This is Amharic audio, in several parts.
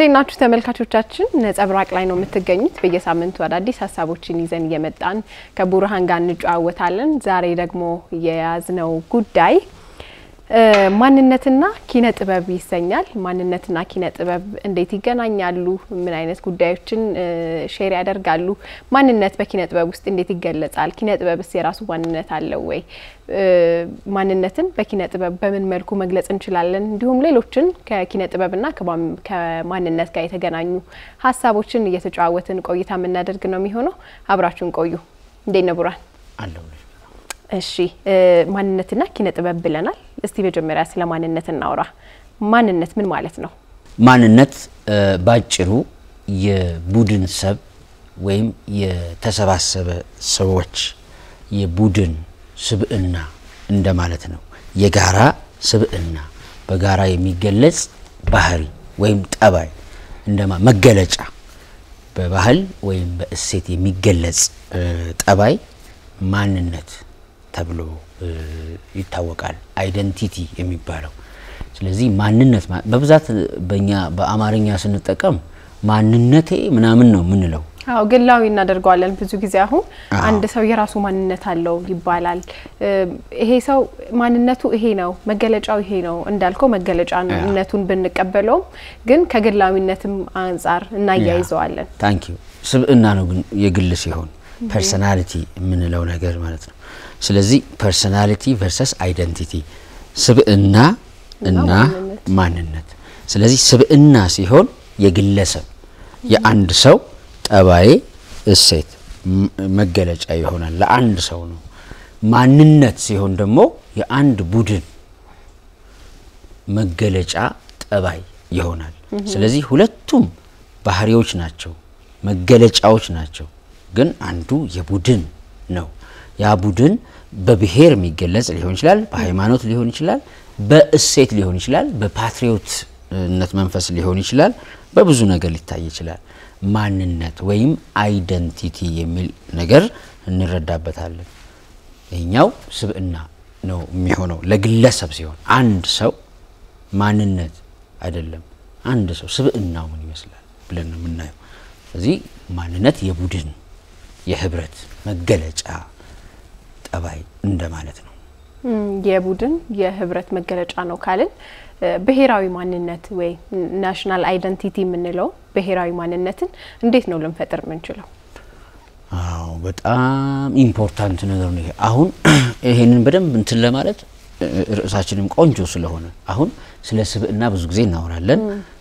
እንዴት ናችሁ ተመልካቾቻችን? ነጸብራቅ ላይ ነው የምትገኙት። በየሳምንቱ አዳዲስ ሀሳቦችን ይዘን እየመጣን ከቡርሃን ጋር እንጨዋወታለን። ዛሬ ደግሞ የያዝነው ጉዳይ ማንነትና ኪነ ጥበብ ይሰኛል። ማንነትና ኪነ ጥበብ እንዴት ይገናኛሉ? ምን አይነት ጉዳዮችን ሼር ያደርጋሉ? ማንነት በኪነ ጥበብ ውስጥ እንዴት ይገለጻል? ኪነ ጥበብስ የራሱ ማንነት አለው ወይ? ማንነትን በኪነ ጥበብ በምን መልኩ መግለጽ እንችላለን? እንዲሁም ሌሎችን ከኪነ ጥበብና ከማንነት ጋር የተገናኙ ሀሳቦችን እየተጨዋወትን ቆይታ የምናደርግ ነው የሚሆነው። አብራችሁን ቆዩ። እንዴት ነው ቡራን? እሺ ማንነትና ኪነ ጥበብ ብለናል። እስቲ መጀመሪያ ስለ ማንነት እናውራ። ማንነት ምን ማለት ነው? ማንነት ባጭሩ የቡድን ሰብ ወይም የተሰባሰበ ሰዎች የቡድን ስብዕና እንደማለት ነው። የጋራ ስብዕና በጋራ የሚገለጽ ባህሪ ወይም ጠባይ እንደማ መገለጫ በባህል ወይም በእሴት የሚገለጽ ጠባይ ማንነት ተብሎ ይታወቃል። አይደንቲቲ የሚባለው ስለዚህ ማንነት በብዛት በእኛ በአማርኛ ስንጠቀም ማንነቴ ምናምን ነው የምንለው። አዎ ግላዊ እናደርገዋለን ብዙ ጊዜ። አሁን አንድ ሰው የራሱ ማንነት አለው ይባላል። ይሄ ሰው ማንነቱ ይሄ ነው፣ መገለጫው ይሄ ነው እንዳልከው መገለጫነቱን ብንቀበለውም ግን ከግላዊነትም አንጻር እናያይዘዋለን። ታንክ ዩ ስብዕና ነው ግን የግል ሲሆን ፐርሰናሊቲ የምንለው ነገር ማለት ነው። ስለዚህ ፐርሰናሊቲ ቨርሰስ አይደንቲቲ ስብዕና እና ማንነት። ስለዚህ ስብዕና ሲሆን የግለሰብ የአንድ ሰው ጠባይ፣ እሴት፣ መገለጫ ይሆናል ለአንድ ሰው ነው። ማንነት ሲሆን ደግሞ የአንድ ቡድን መገለጫ ጠባይ ይሆናል። ስለዚህ ሁለቱም ባህሪዎች ናቸው፣ መገለጫዎች ናቸው። ግን አንዱ የቡድን ነው። ያ ቡድን በብሔር የሚገለጽ ሊሆን ይችላል፣ በሃይማኖት ሊሆን ይችላል፣ በእሴት ሊሆን ይችላል፣ በፓትሪዮትነት መንፈስ ሊሆን ይችላል፣ በብዙ ነገር ሊታይ ይችላል። ማንነት ወይም አይደንቲቲ የሚል ነገር እንረዳበታለን። ይህኛው ስብዕና ነው የሚሆነው ለግለሰብ ሲሆን፣ አንድ ሰው ማንነት አይደለም። አንድ ሰው ስብዕናው ምን ይመስላል ብለን ነው የምናየው። ስለዚህ ማንነት የቡድን የህብረት መገለጫ ጠባይ እንደማለት ነው። የቡድን የህብረት መገለጫ ነው ካልን ብሔራዊ ማንነት ወይ ናሽናል አይደንቲቲ የምንለው ብሔራዊ ማንነትን እንዴት ነው ልንፈጥር የምንችለው? አዎ በጣም ኢምፖርታንት ነገር ነው ይሄ። አሁን ይሄንን በደንብ እንትን ለማለት ርዕሳችንም ቆንጆ ስለሆነ አሁን ስለ ስብዕና ብዙ ጊዜ እናወራለን።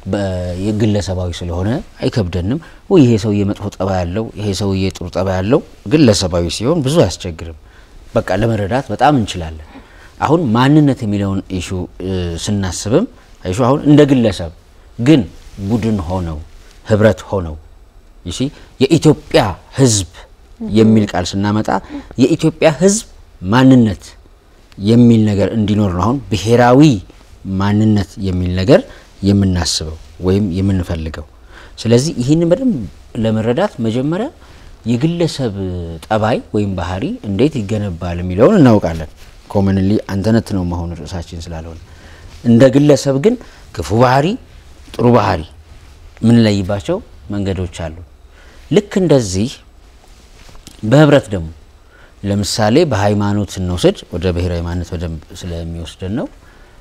የግለሰባዊ ስለሆነ አይከብደንም። ወይ ይሄ ሰውዬ መጥፎ ጠባይ ያለው ይሄ ሰውዬ ጥሩ ጠባይ ያለው ግለሰባዊ ሲሆን ብዙ አያስቸግርም። በቃ ለመረዳት በጣም እንችላለን። አሁን ማንነት የሚለውን ኢሹ ስናስብም ኢሹ አሁን እንደ ግለሰብ ግን ቡድን ሆነው ህብረት ሆነው ይሲ የኢትዮጵያ ህዝብ የሚል ቃል ስናመጣ የኢትዮጵያ ህዝብ ማንነት የሚል ነገር እንዲኖር ነው። አሁን ብሔራዊ ማንነት የሚል ነገር የምናስበው ወይም የምንፈልገው። ስለዚህ ይህንን በደንብ ለመረዳት መጀመሪያ የግለሰብ ጠባይ ወይም ባህሪ እንዴት ይገነባል የሚለውን እናውቃለን። ኮመንሊ አንተነት ነው መሆኑ ርዕሳችን ስላልሆነ እንደ ግለሰብ ግን ክፉ ባህሪ፣ ጥሩ ባህሪ የምንለይባቸው መንገዶች አሉ። ልክ እንደዚህ በህብረት ደግሞ ለምሳሌ በሃይማኖት ስንወስድ ወደ ብሔራዊ ማንነት በደንብ ስለሚወስደን ነው።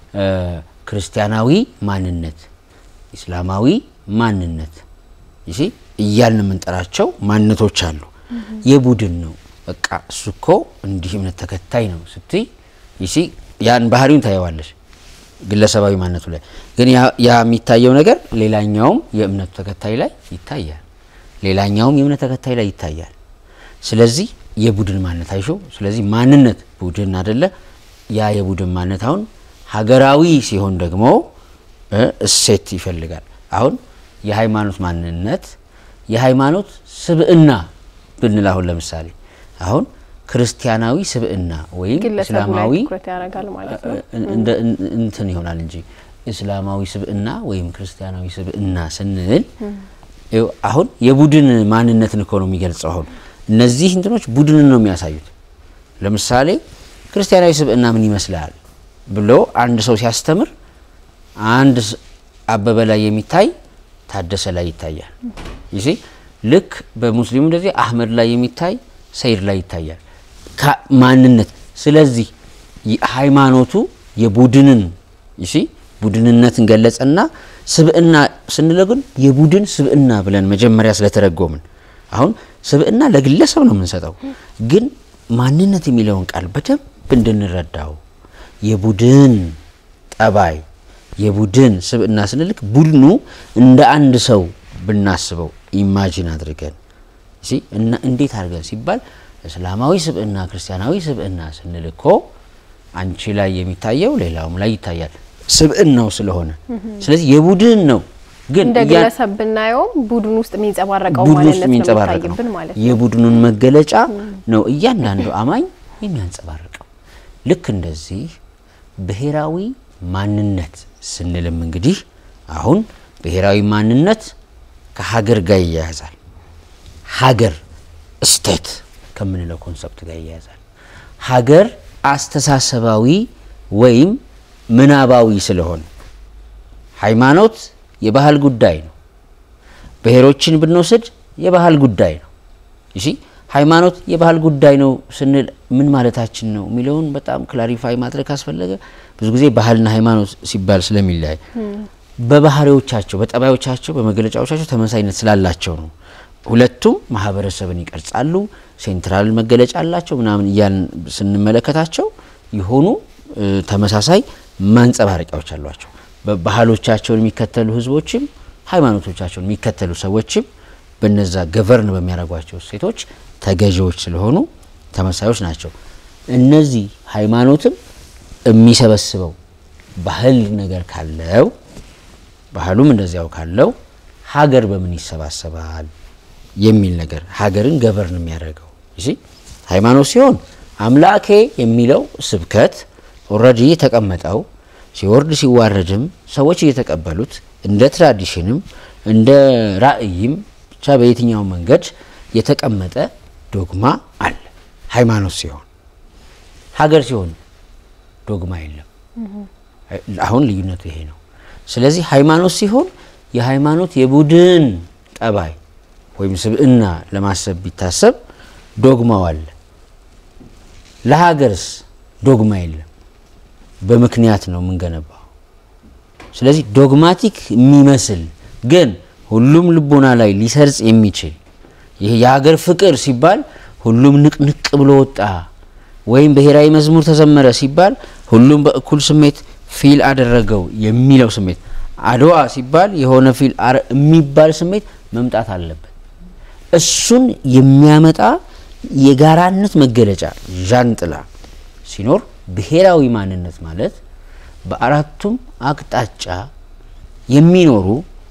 ክርስቲያናዊ ማንነት፣ ኢስላማዊ ማንነት ይሲ እያልን የምንጠራቸው ማንነቶች አሉ። የቡድን ነው። በቃ እሱ እኮ እንዲህ እምነት ተከታይ ነው ስትይ ይሲ ያን ባህሪውን ታየዋለሽ ግለሰባዊ ማንነቱ ላይ ግን ያ የሚታየው ነገር ሌላኛውም የእምነቱ ተከታይ ላይ ይታያል። ሌላኛውም የእምነት ተከታይ ላይ ይታያል። ስለዚህ የቡድን ማንነት አይሾ ስለዚህ ማንነት ቡድን አደለ። ያ የቡድን ማንነት አሁን ሀገራዊ ሲሆን ደግሞ እሴት ይፈልጋል። አሁን የሃይማኖት ማንነት የሃይማኖት ስብዕና ብንል አሁን ለምሳሌ አሁን ክርስቲያናዊ ስብዕና ወይም እስላማዊ እንትን ይሆናል እንጂ እስላማዊ ስብዕና ወይም ክርስቲያናዊ ስብዕና ስንል አሁን የቡድን ማንነትን እኮ ነው የሚገልጸው። አሁን እነዚህ እንትኖች ቡድንን ነው የሚያሳዩት። ለምሳሌ ክርስቲያናዊ ስብዕና ምን ይመስላል ብሎ አንድ ሰው ሲያስተምር አንድ አበበ ላይ የሚታይ ታደሰ ላይ ይታያል። ይሲ ልክ በሙስሊሙ እንደዚህ አህመድ ላይ የሚታይ ሰይድ ላይ ይታያል ማንነት። ስለዚህ ሃይማኖቱ የቡድንን ይሲ ቡድንነትን ገለጸና ስብዕና ስንለው ግን የቡድን ስብዕና ብለን መጀመሪያ ስለተረጎምን አሁን ስብዕና ለግለሰብ ነው የምንሰጠው፣ ግን ማንነት የሚለውን ቃል በደንብ እንድንረዳው የቡድን ጠባይ የቡድን ስብዕና ስንልክ ቡድኑ እንደ አንድ ሰው ብናስበው ኢማጂን አድርገን እና እንዴት አድርገን ሲባል እስላማዊ ስብዕና ክርስቲያናዊ ስብዕና ስንልኮ አንቺ ላይ የሚታየው ሌላውም ላይ ይታያል ስብዕናው ስለሆነ ስለዚህ የቡድን ነው። ግን እንደ ግለሰብ ብናየውም ቡድን ውስጥ የሚንጸባረቀው ቡድን ውስጥ ማንነት ነው የሚንጸባረቅ ነው። የሚታይብን ማለት ነው። የቡድኑን መገለጫ ነው እያንዳንዱ አማኝ የሚያንጸባርቀው። ልክ እንደዚህ ብሔራዊ ማንነት ስንልም እንግዲህ አሁን ብሔራዊ ማንነት ከሀገር ጋር ይያያዛል። ሀገር ስቴት ከምንለው ኮንሰፕት ጋር ይያያዛል። ሀገር አስተሳሰባዊ ወይም ምናባዊ ስለሆነ ሃይማኖት የባህል ጉዳይ ነው። ብሔሮችን ብንወስድ የባህል ጉዳይ ነው። እሺ ሃይማኖት የባህል ጉዳይ ነው ስንል ምን ማለታችን ነው የሚለውን በጣም ክላሪፋይ ማድረግ ካስፈለገ ብዙ ጊዜ ባህልና ሃይማኖት ሲባል ስለሚለያይ በባህሪዎቻቸው፣ በጠባዮቻቸው፣ በመገለጫዎቻቸው ተመሳይነት ስላላቸው ነው። ሁለቱም ማህበረሰብን ይቀርጻሉ፣ ሴንትራል መገለጫ አላቸው ምናምን እያልን ስንመለከታቸው የሆኑ ተመሳሳይ ማንጸባረቂያዎች አሏቸው። ባህሎቻቸውን የሚከተሉ ህዝቦችም ሃይማኖቶቻቸውን የሚከተሉ ሰዎችም በነዛ ገቨርን በሚያደርጓቸው ሴቶች ተገዢዎች ስለሆኑ ተመሳዮች ናቸው። እነዚህ ሃይማኖትም የሚሰበስበው ባህል ነገር ካለው ባህሉም እንደዚያው ካለው ሀገር በምን ይሰባሰባል የሚል ነገር ሀገርን ገቨርን የሚያደርገው እሺ ሃይማኖት ሲሆን አምላኬ የሚለው ስብከት ኦልሬዲ የተቀመጠው ሲወርድ ሲዋረድም ሰዎች እየተቀበሉት እንደ ትራዲሽንም እንደ ራእይም ብቻ በየትኛው መንገድ የተቀመጠ ዶግማ አለ። ሃይማኖት ሲሆን ሀገር ሲሆን ዶግማ የለም። አሁን ልዩነቱ ይሄ ነው። ስለዚህ ሃይማኖት ሲሆን የሃይማኖት የቡድን ጠባይ ወይም ስብዕና ለማሰብ ቢታሰብ ዶግማው አለ። ለሀገርስ ዶግማ የለም። በምክንያት ነው የምንገነባው። ስለዚህ ዶግማቲክ የሚመስል ግን ሁሉም ልቦና ላይ ሊሰርጽ የሚችል ይህ የሀገር ፍቅር ሲባል ሁሉም ንቅንቅ ብሎ ወጣ ወይም ብሔራዊ መዝሙር ተዘመረ ሲባል ሁሉም በእኩል ስሜት ፊል አደረገው የሚለው ስሜት አድዋ ሲባል የሆነ ፊል የሚባል ስሜት መምጣት አለበት። እሱን የሚያመጣ የጋራነት መገለጫ ዣንጥላ ሲኖር ብሔራዊ ማንነት ማለት በአራቱም አቅጣጫ የሚኖሩ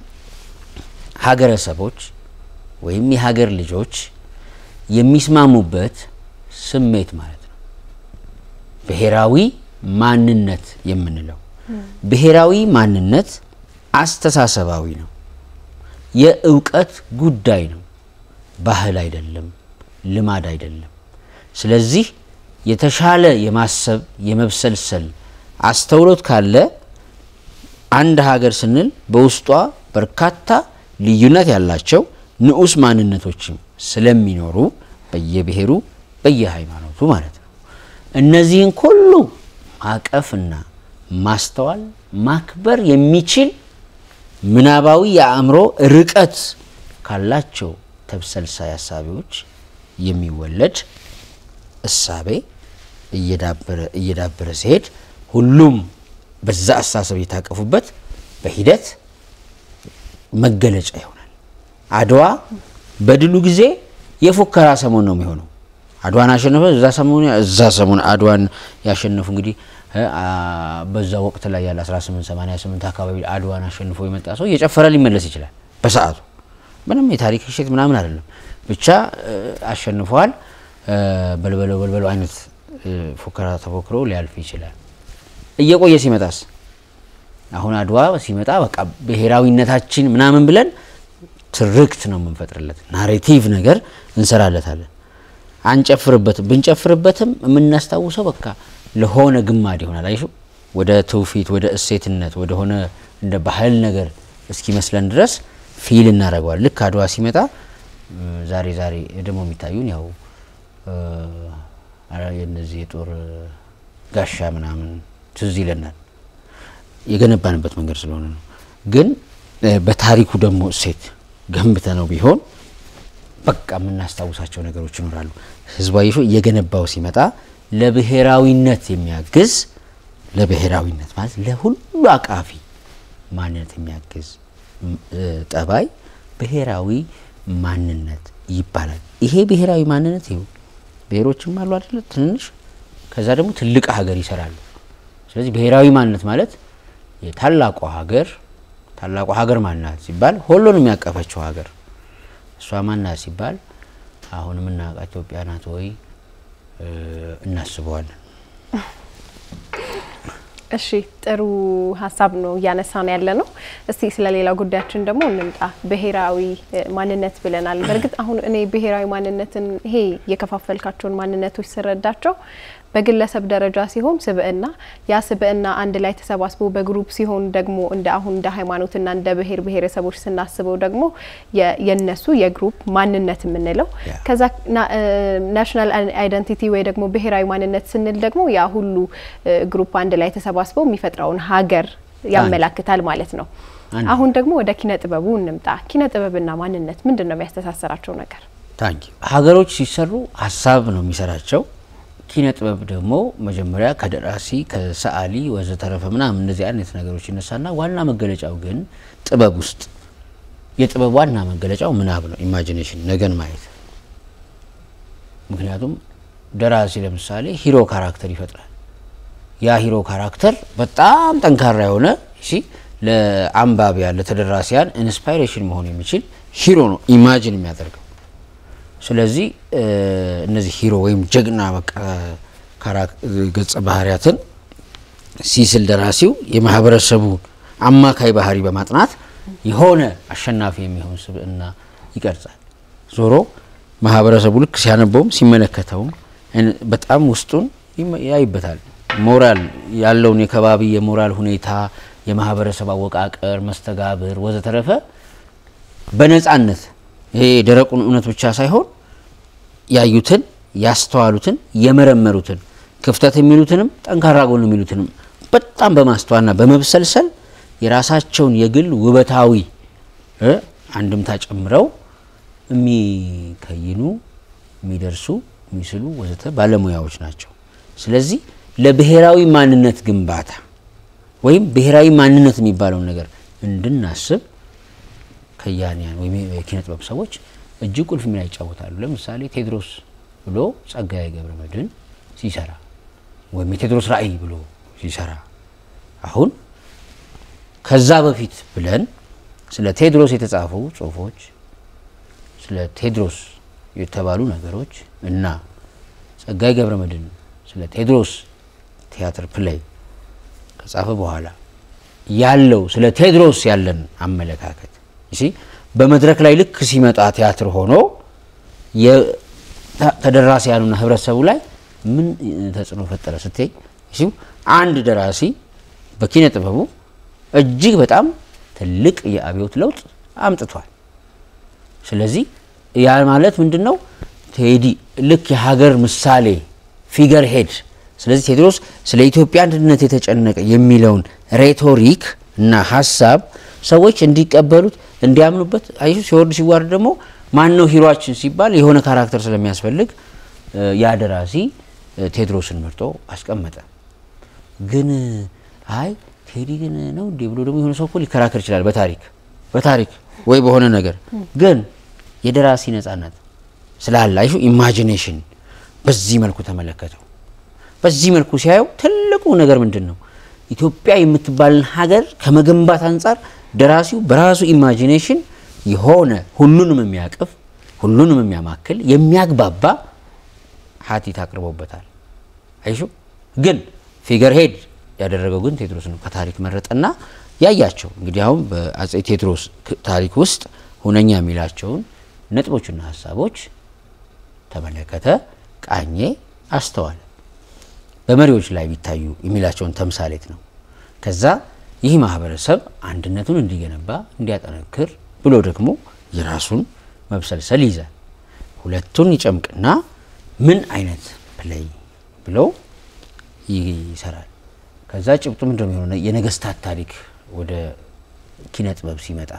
ሀገረሰቦች ወይም የሀገር ልጆች የሚስማሙበት ስሜት ማለት ነው። ብሔራዊ ማንነት የምንለው ብሔራዊ ማንነት አስተሳሰባዊ ነው። የእውቀት ጉዳይ ነው። ባህል አይደለም፣ ልማድ አይደለም። ስለዚህ የተሻለ የማሰብ የመብሰልሰል አስተውሎት ካለ አንድ ሀገር ስንል በውስጧ በርካታ ልዩነት ያላቸው ንዑስ ማንነቶችም ስለሚኖሩ በየብሔሩ በየሃይማኖቱ ማለት ነው። እነዚህን ሁሉ ማቀፍና ማስተዋል ማክበር የሚችል ምናባዊ የአእምሮ ርቀት ካላቸው ተብሰልሳይ ሀሳቢዎች የሚወለድ እሳቤ እየዳበረ እየዳበረ ሲሄድ ሁሉም በዛ አስተሳሰብ የታቀፉበት በሂደት መገለጫ ይሆናል። አድዋ በድሉ ጊዜ የፉከራ ሰሞን ነው የሚሆነው። አድዋን አሸነፈ። እዛ ሰሞን እዛ ሰሞን አድዋን ያሸነፉ እንግዲህ በዛ ወቅት ላይ ያለ 1888 አካባቢ አድዋን አሸንፎ የመጣ ሰው እየጨፈረ ሊመለስ ይችላል። በሰዓቱ ምንም የታሪክ ሽት ምናምን አይደለም። ብቻ አሸንፈዋል። በልበለው በልበለው አይነት ፉከራ ተፎክሮ ሊያልፍ ይችላል። እየቆየ ሲመጣስ አሁን አድዋ ሲመጣ በቃ ብሔራዊነታችን ምናምን ብለን ትርክት ነው የምንፈጥርለት፣ ናሬቲቭ ነገር እንሰራለታለን። አንጨፍርበትም። ብንጨፍርበትም የምናስታውሰው በቃ ለሆነ ግማድ ይሆናል። አይሹ ወደ ትውፊት፣ ወደ እሴትነት፣ ወደ ሆነ እንደ ባህል ነገር እስኪመስለን ድረስ ፊል እናደርገዋል። ልክ አድዋ ሲመጣ ዛሬ ዛሬ ደግሞ የሚታዩን ያው የነዚህ የጦር ጋሻ ምናምን ትዝ ይለናል። የገነባንበት መንገድ ስለሆነ ነው። ግን በታሪኩ ደግሞ እሴት ገንብተ ነው ቢሆን በቃ የምናስታውሳቸው ነገሮች ይኖራሉ። ህዝባዊ ሾ እየገነባው ሲመጣ ለብሔራዊነት የሚያግዝ ለብሔራዊነት ማለት ለሁሉ አቃፊ ማንነት የሚያግዝ ጠባይ ብሔራዊ ማንነት ይባላል። ይሄ ብሔራዊ ማንነት ይኸው ብሔሮችም አሉ አይደለ? ትንንሽ ከዛ ደግሞ ትልቅ ሀገር ይሰራሉ። ስለዚህ ብሔራዊ ማንነት ማለት የታላቋ ሀገር ታላቋ ሀገር ማናት ሲባል ሁሉንም ያቀፈችው ሀገር እሷ ማናት ሲባል አሁን የምናውቃት ኢትዮጵያ ናት ወይ እናስበዋለን። እሺ ጥሩ ሀሳብ ነው እያነሳ ነው ያለ ነው። እስቲ ስለ ሌላ ጉዳያችን ደግሞ እንምጣ። ብሔራዊ ማንነት ብለናል። በእርግጥ አሁን እኔ ብሔራዊ ማንነትን ይሄ የከፋፈልካቸውን ማንነቶች ስረዳቸው በግለሰብ ደረጃ ሲሆን ስብዕና ያ ስብዕና አንድ ላይ ተሰባስቦ በግሩፕ ሲሆን ደግሞ እንደ አሁን እንደ ሃይማኖትና እንደ ብሔር ብሔረሰቦች ስናስበው ደግሞ የነሱ የግሩፕ ማንነት የምንለው ከዛ ናሽናል አይደንቲቲ ወይ ደግሞ ብሔራዊ ማንነት ስንል ደግሞ ያ ሁሉ ግሩፕ አንድ ላይ ተሰባስበው የሚፈጥረውን ሀገር ያመላክታል ማለት ነው። አሁን ደግሞ ወደ ኪነ ጥበቡ እንምጣ። ኪነ ጥበብና ማንነት ምንድን ነው የሚያስተሳሰራቸው ነገር? ታንኪ ሀገሮች ሲሰሩ ሀሳብ ነው የሚሰራቸው ኪነ ጥበብ ደግሞ መጀመሪያ ከደራሲ ከሰዓሊ ወዘተረፈ ምናምን እነዚህ አይነት ነገሮች ይነሳና ዋና መገለጫው ግን ጥበብ ውስጥ የጥበብ ዋና መገለጫው ምናብ ነው፣ ኢማጂኔሽን ነገን ማየት። ምክንያቱም ደራሲ ለምሳሌ ሂሮ ካራክተር ይፈጥራል። ያ ሂሮ ካራክተር በጣም ጠንካራ የሆነ እሺ ለአንባቢያን ለተደራሲያን ኢንስፓይሬሽን መሆን የሚችል ሂሮ ነው ኢማጂን የሚያደርገው። ስለዚህ እነዚህ ሂሮ ወይም ጀግና በቃ ገጸ ባህሪያትን ሲስል ደራሲው የማህበረሰቡ አማካይ ባህሪ በማጥናት የሆነ አሸናፊ የሚሆን ስብዕና ይቀርጻል። ዞሮ ማህበረሰቡ ልክ ሲያነበውም ሲመለከተውም በጣም ውስጡን ያይበታል። ሞራል ያለውን የከባቢ የሞራል ሁኔታ፣ የማህበረሰብ አወቃቀር፣ መስተጋብር ወዘተረፈ በነጻነት ይሄ ደረቁን እውነት ብቻ ሳይሆን ያዩትን ያስተዋሉትን የመረመሩትን ክፍተት የሚሉትንም ጠንካራ ጎን የሚሉትንም በጣም በማስተዋልና በመብሰልሰል የራሳቸውን የግል ውበታዊ አንድምታ ጨምረው የሚከይኑ የሚደርሱ የሚስሉ ወዘተ ባለሙያዎች ናቸው። ስለዚህ ለብሔራዊ ማንነት ግንባታ ወይም ብሔራዊ ማንነት የሚባለውን ነገር እንድናስብ ከያንያን ወይም የኪነ ጥበብ ሰዎች እጅግ ቁልፍ ሚና ይጫወታሉ። ለምሳሌ ቴዎድሮስ ብሎ ጸጋዬ ገብረ መድኅን ሲሰራ ወይም የቴዎድሮስ ራዕይ ብሎ ሲሰራ አሁን ከዛ በፊት ብለን ስለ ቴዎድሮስ የተጻፉ ጽሁፎች፣ ስለ ቴዎድሮስ የተባሉ ነገሮች እና ጸጋዬ ገብረ መድኅን ስለ ቴዎድሮስ ቲያትር ፕሌይ ከጻፈ በኋላ ያለው ስለ ቴዎድሮስ ያለን አመለካከት እሺ በመድረክ ላይ ልክ ሲመጣ ቲያትር ሆኖ ተደራሲያኑና ህብረተሰቡ ላይ ምን ተጽዕኖ ፈጠረ ስትይ እሺ አንድ ደራሲ በኪነ ጥበቡ እጅግ በጣም ትልቅ የአብዮት ለውጥ አምጥቷል። ስለዚህ ያ ማለት ምንድን ነው? ቴዲ ልክ የሀገር ምሳሌ ፊገር ሄድ ስለዚህ ቴዎድሮስ ስለ ኢትዮጵያ አንድነት የተጨነቀ የሚለውን ሬቶሪክ እና ሀሳብ ሰዎች እንዲቀበሉት እንዲያምኑበት አይሱ ሲወርድ ሲዋርድ ደግሞ ማን ነው ሂሯችን ሲባል የሆነ ካራክተር ስለሚያስፈልግ ያ ደራሲ ቴዎድሮስን መርጦ አስቀመጠ። ግን አይ ቴዲ ግን ነው እንዴ ብሎ ደግሞ የሆነ ሰው እኮ ሊከራከር ይችላል። በታሪክ በታሪክ ወይ በሆነ ነገር ግን የደራሲ ነጻነት ስላለ አይሹ ኢማጂኔሽን በዚህ መልኩ ተመለከተው። በዚህ መልኩ ሲያየው ትልቁ ነገር ምንድን ነው? ኢትዮጵያ የምትባልን ሀገር ከመገንባት አንጻር ደራሲው በራሱ ኢማጂኔሽን የሆነ ሁሉንም የሚያቅፍ ሁሉንም የሚያማክል የሚያግባባ ሀቲት አቅርቦበታል። አይሹ ግን ፊገር ሄድ ያደረገው ግን ቴዎድሮስ ነው። ከታሪክ መረጠና ያያቸው እንግዲህ አሁን በአጼ ቴዎድሮስ ታሪክ ውስጥ ሁነኛ የሚላቸውን ነጥቦችና ሀሳቦች ተመለከተ፣ ቃኘ፣ አስተዋለ። በመሪዎች ላይ ቢታዩ የሚላቸውን ተምሳሌት ነው። ከዛ ይህ ማህበረሰብ አንድነቱን እንዲገነባ እንዲያጠነክር ብሎ ደግሞ የራሱን መብሰልሰል ይይዛል። ሁለቱን ይጨምቅና ምን አይነት ፕሌይ ብሎ ይሰራል። ከዛ ጭብጡ ምንድን ነው የሚሆነው? የነገስታት ታሪክ ወደ ኪነ ጥበብ ሲመጣ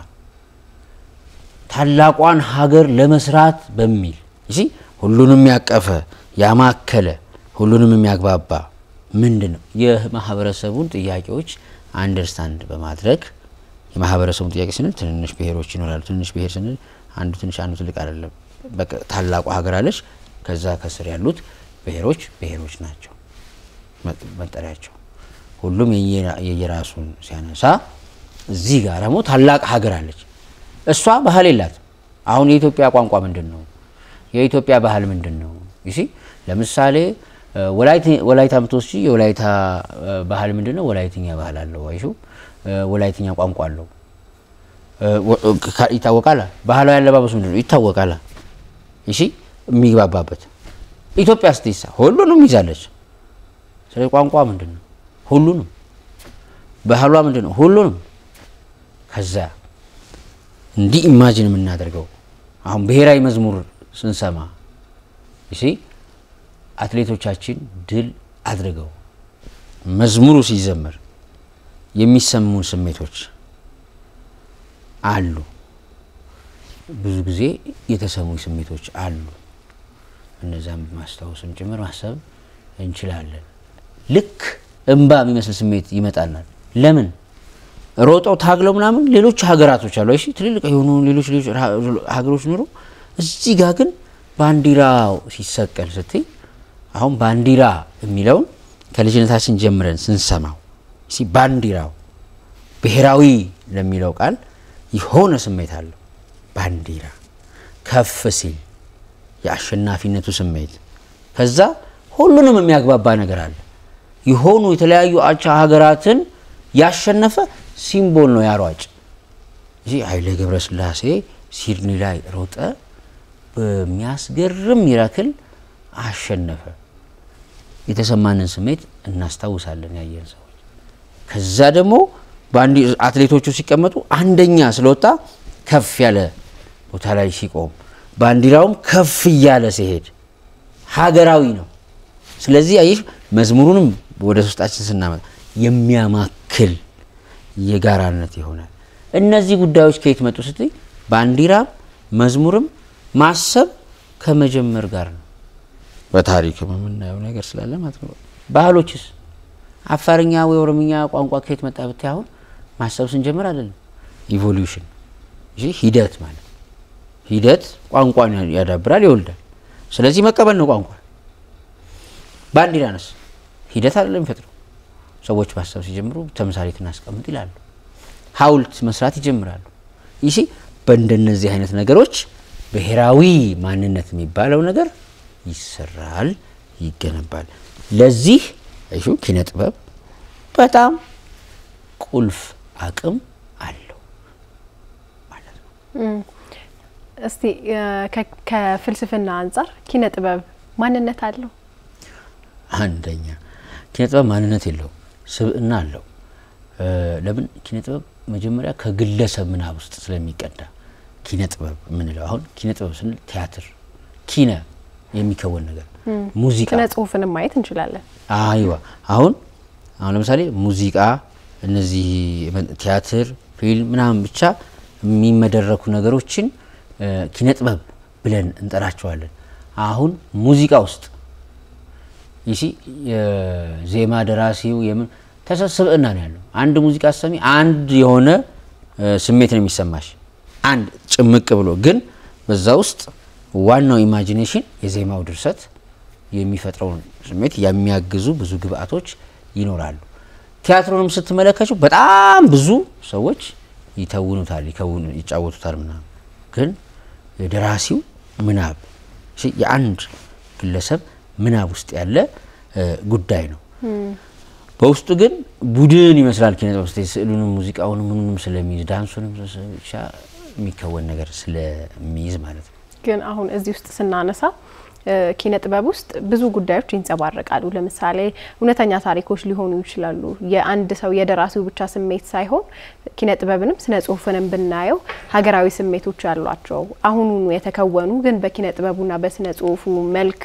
ታላቋን ሀገር ለመስራት በሚል እሺ፣ ሁሉንም ያቀፈ ያማከለ ሁሉንም የሚያግባባ ምንድን ነው የማህበረሰቡን ጥያቄዎች አንደርስታንድ በማድረግ የማህበረሰቡን ጥያቄ ስንል ትንንሽ ብሔሮች ይኖራሉ። ትንንሽ ብሔር ስንል አንዱ ትንሽ አንዱ ትልቅ አይደለም። በቃ ታላቋ ሀገር አለች። ከዛ ከስር ያሉት ብሔሮች ብሔሮች ናቸው መጠሪያቸው። ሁሉም የየራሱን ሲያነሳ እዚህ ጋር ደግሞ ታላቅ ሀገር አለች። እሷ ባህል የላትም። አሁን የኢትዮጵያ ቋንቋ ምንድን ነው? የኢትዮጵያ ባህል ምንድን ነው? ይሲ ለምሳሌ ወላይታ ምትወስጂ የወላይታ ባህል ምንድን ነው? ወላይትኛ ባህል አለው። አይሹ ወላይትኛ ቋንቋ አለው ይታወቃል። ባህላዊ አለባበሱ ምንድን ነው? ይታወቃል። እሺ የሚግባባበት ኢትዮጵያ ስትይሳ ሁሉንም ይዛለች። ስለ ቋንቋ ምንድን ነው? ሁሉንም ባህሏ ምንድን ነው? ሁሉንም ከዛ እንዲህ ኢማጂን የምናደርገው አሁን ብሔራዊ መዝሙር ስንሰማ እሺ አትሌቶቻችን ድል አድርገው መዝሙሩ ሲዘመር የሚሰሙን ስሜቶች አሉ። ብዙ ጊዜ የተሰሙ ስሜቶች አሉ። እነዛም ማስታወስም ጭምር ማሰብ እንችላለን። ልክ እንባ የሚመስል ስሜት ይመጣናል። ለምን ሮጠው ታግለው ምናምን ሌሎች ሀገራቶች አሉ። እሺ ትልልቅ የሆኑ ሌሎች ሌሎች ሀገሮች ኖሮ እዚህ ጋር ግን ባንዲራው ሲሰቀል ስትይ አሁን ባንዲራ የሚለውን ከልጅነታችን ጀምረን ስንሰማው ሲ ባንዲራው ብሔራዊ ለሚለው ቃል የሆነ ስሜት አለው። ባንዲራ ከፍ ሲል የአሸናፊነቱ ስሜት ከዛ ሁሉንም የሚያግባባ ነገር አለ። የሆኑ የተለያዩ አቻ ሀገራትን ያሸነፈ ሲምቦል ነው ያሯጭ እዚ ኃይሌ ገብረስላሴ ሲድኒ ላይ ሮጠ፣ በሚያስገርም ሚራክል አሸነፈ። የተሰማንን ስሜት እናስታውሳለን ያየን ሰዎች። ከዛ ደግሞ አትሌቶቹ ሲቀመጡ አንደኛ ስለወጣ ከፍ ያለ ቦታ ላይ ሲቆም ባንዲራውም ከፍ እያለ ሲሄድ ሀገራዊ ነው። ስለዚህ አየሽ መዝሙሩንም ወደ ውስጣችን ስናመጣ የሚያማክል የጋራነት ይሆናል። እነዚህ ጉዳዮች ከየት መጡ ስትይ ባንዲራም መዝሙርም ማሰብ ከመጀመር ጋር ነው። በታሪክም የምናየው ነገር ስላለ ማለት ነው። ባህሎችስ አፋርኛ ወይ ኦሮምኛ ቋንቋ ከየት መጣ ብታይ አሁን ማሰብ ስንጀምር አይደለም ኢቮሉሽን እ ሂደት ማለት ሂደት ቋንቋን ያዳብራል ይወልዳል። ስለዚህ መቀበል ነው ቋንቋ። ባንዲራንስ ሂደት አይደለም የሚፈጥረው። ሰዎች ማሰብ ሲጀምሩ ተምሳሌት እናስቀምጥ ይላሉ። ሐውልት መስራት ይጀምራሉ። ይህ በእንደነዚህ አይነት ነገሮች ብሔራዊ ማንነት የሚባለው ነገር ይሰራል፣ ይገነባል። ለዚህ እሹ ኪነ ጥበብ በጣም ቁልፍ አቅም አለው ማለት ነው። እስቲ ከፍልስፍና አንጻር ኪነ ጥበብ ማንነት አለው? አንደኛ ኪነ ጥበብ ማንነት የለውም፣ ስብዕና አለው። ለምን ኪነ ጥበብ መጀመሪያ ከግለሰብ ምናብ ውስጥ ስለሚቀዳ ኪነ ጥበብ የምንለው አሁን ኪነ ጥበብ ስንል ቲያትር፣ ኪነ የሚከወን ነገር፣ ሙዚቃ፣ ስነ ጽሁፍንም ማየት እንችላለን። አይዋ አሁን አሁን ለምሳሌ ሙዚቃ፣ እነዚህ ቲያትር፣ ፊልም ምናምን ብቻ የሚመደረኩ ነገሮችን ኪነ ጥበብ ብለን እንጠራቸዋለን። አሁን ሙዚቃ ውስጥ ይሲ የዜማ ደራሲው የምን ተሰብስብዕና ነው ያለው። አንድ ሙዚቃ ሰሚ አንድ የሆነ ስሜት ነው የሚሰማሽ አንድ ጭምቅ ብሎ ግን በዛ ውስጥ ዋናው ኢማጂኔሽን የዜማው ድርሰት የሚፈጥረውን ስሜት የሚያግዙ ብዙ ግብአቶች ይኖራሉ። ቲያትሩንም ስትመለከቱ በጣም ብዙ ሰዎች ይተውኑታል፣ ይጫወቱታል ምናምን ግን የደራሲው ምናብ የአንድ ግለሰብ ምናብ ውስጥ ያለ ጉዳይ ነው። በውስጡ ግን ቡድን ይመስላል ኪነ ጥበብ ስ ስዕሉንም ሙዚቃውንም ምኑንም ስለሚይዝ ዳንሱንም ብቻ የሚከወን ነገር ስለሚይዝ ማለት ነው። ግን አሁን እዚህ ውስጥ ስናነሳ ኪነ ጥበብ ውስጥ ብዙ ጉዳዮች ይንጸባረቃሉ። ለምሳሌ እውነተኛ ታሪኮች ሊሆኑ ይችላሉ። የአንድ ሰው የደራሲው ብቻ ስሜት ሳይሆን ኪነ ጥበብንም ስነ ጽሁፍንም ብናየው ሀገራዊ ስሜቶች ያሏቸው አሁኑኑ የተከወኑ ግን በኪነ ጥበቡና በስነ ጽሁፉ መልክ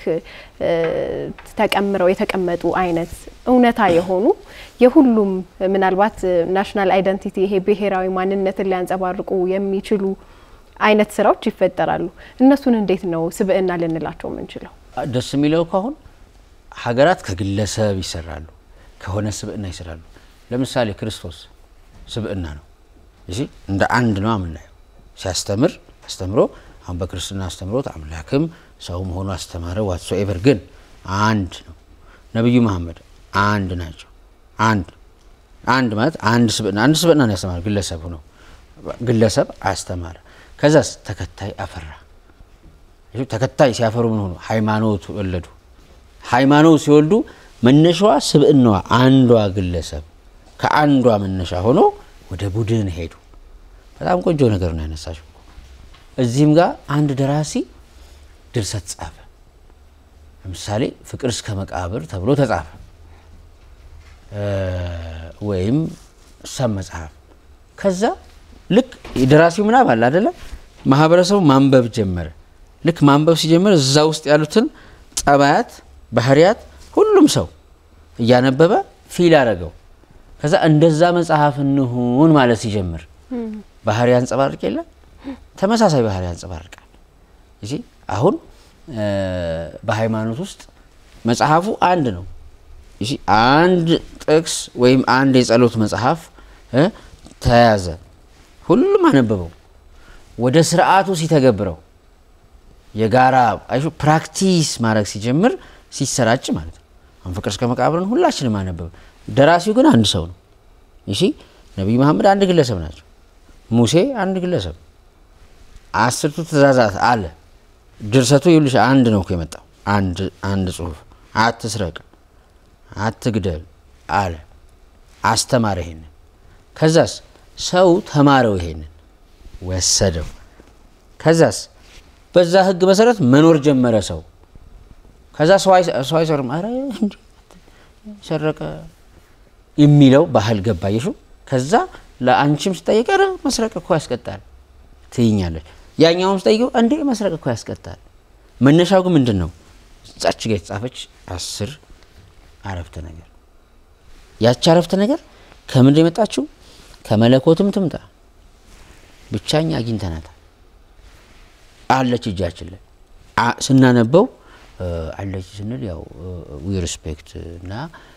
ተቀምረው የተቀመጡ አይነት እውነታ የሆኑ የሁሉም ምናልባት ናሽናል አይደንቲቲ ይሄ ብሔራዊ ማንነትን ሊያንጸባርቁ የሚችሉ አይነት ስራዎች ይፈጠራሉ። እነሱን እንዴት ነው ስብዕና ልንላቸው የምንችለው? ደስ የሚለው እኮ አሁን ሀገራት ከግለሰብ ይሰራሉ፣ ከሆነ ስብዕና ይሰራሉ። ለምሳሌ ክርስቶስ ስብዕና ነው እዚ እንደ አንድ ነው የምናየው። ሲያስተምር አስተምሮ አሁን በክርስትና አስተምሮት አምላክም ሰው መሆኑ አስተማረ። ዋትሶ ኤቨር ግን አንድ ነው። ነቢዩ መሐመድ አንድ ናቸው። አንድ አንድ ማለት አንድ ስብዕና አንድ ስብዕና ነው ያስተማረ ግለሰብ ነው ግለሰብ አስተማረ። ከዛስ ተከታይ አፈራ። ተከታይ ሲያፈሩ ምን ሆኑ? ሃይማኖት ወለዱ። ሃይማኖት ሲወልዱ መነሻዋ ስብዕናዋ አንዷ ግለሰብ ከአንዷ መነሻ ሆኖ ወደ ቡድን ሄዱ። በጣም ቆንጆ ነገር ነው ያነሳሽው። እዚህም ጋር አንድ ደራሲ ድርሰት ጻፈ። ለምሳሌ ፍቅር እስከ መቃብር ተብሎ ተጻፈ፣ ወይም ሰብ መጽሐፍ። ከዛ ልክ የደራሲው ምናብ አለ አይደለም፣ ማህበረሰቡ ማንበብ ጀመረ። ልክ ማንበብ ሲጀምር እዛ ውስጥ ያሉትን ጠባያት፣ ባህሪያት ሁሉም ሰው እያነበበ ፊል አደረገው። ከዛ እንደዛ መጽሐፍ እንሁን ማለት ሲጀምር ባህሪ ያንጸባርቅ የለ ተመሳሳይ ባህሪ ያንጸባርቃል። እዚ አሁን በሃይማኖት ውስጥ መጽሐፉ አንድ ነው። እዚ አንድ ጥቅስ ወይም አንድ የጸሎት መጽሐፍ ተያዘ፣ ሁሉም አነበበው። ወደ ስርዓቱ ሲተገብረው የጋራ ፕራክቲስ ማድረግ ሲጀምር ሲሰራጭ ማለት ነው። አሁን ፍቅር እስከ መቃብርን ሁላችንም አነበበ። ደራሲው ግን አንድ ሰው ነው። እሺ ነቢዩ መሐመድ አንድ ግለሰብ ናቸው። ሙሴ አንድ ግለሰብ፣ አስርቱ ትእዛዛት አለ። ድርሰቱ ይኸውልሽ አንድ ነው እኮ የመጣው አንድ አንድ ጽሁፍ፣ አትስረቅ፣ አትግደል አለ። አስተማረ ይሄንን። ከዛስ ሰው ተማረው ይሄንን ወሰደው። ከዛስ በዛ ህግ መሰረት መኖር ጀመረ ሰው። ከዛ ሰው አይሰርም፣ ኧረ እንዲህ ሰረቀ የሚለው ባህል ገባየሹ። ከዛ ለአንቺም ስጠይቅ ኧረ መስረቅ እኮ ያስቀጣል ትይኛለች። ያኛውም ስጠይቀው እንዴ መስረቅ እኮ ያስቀጣል። መነሻው ግን ምንድን ነው? ጻች ጋ የተጻፈች አስር አረፍተ ነገር ያቺ አረፍተ ነገር ከምንድን የመጣችው? ከመለኮትም ትምጣ ብቻኛ አግኝተናታል አለች እጃችን ላይ ስናነበው አለች ስንል ያው ዊ ሪስፔክት እና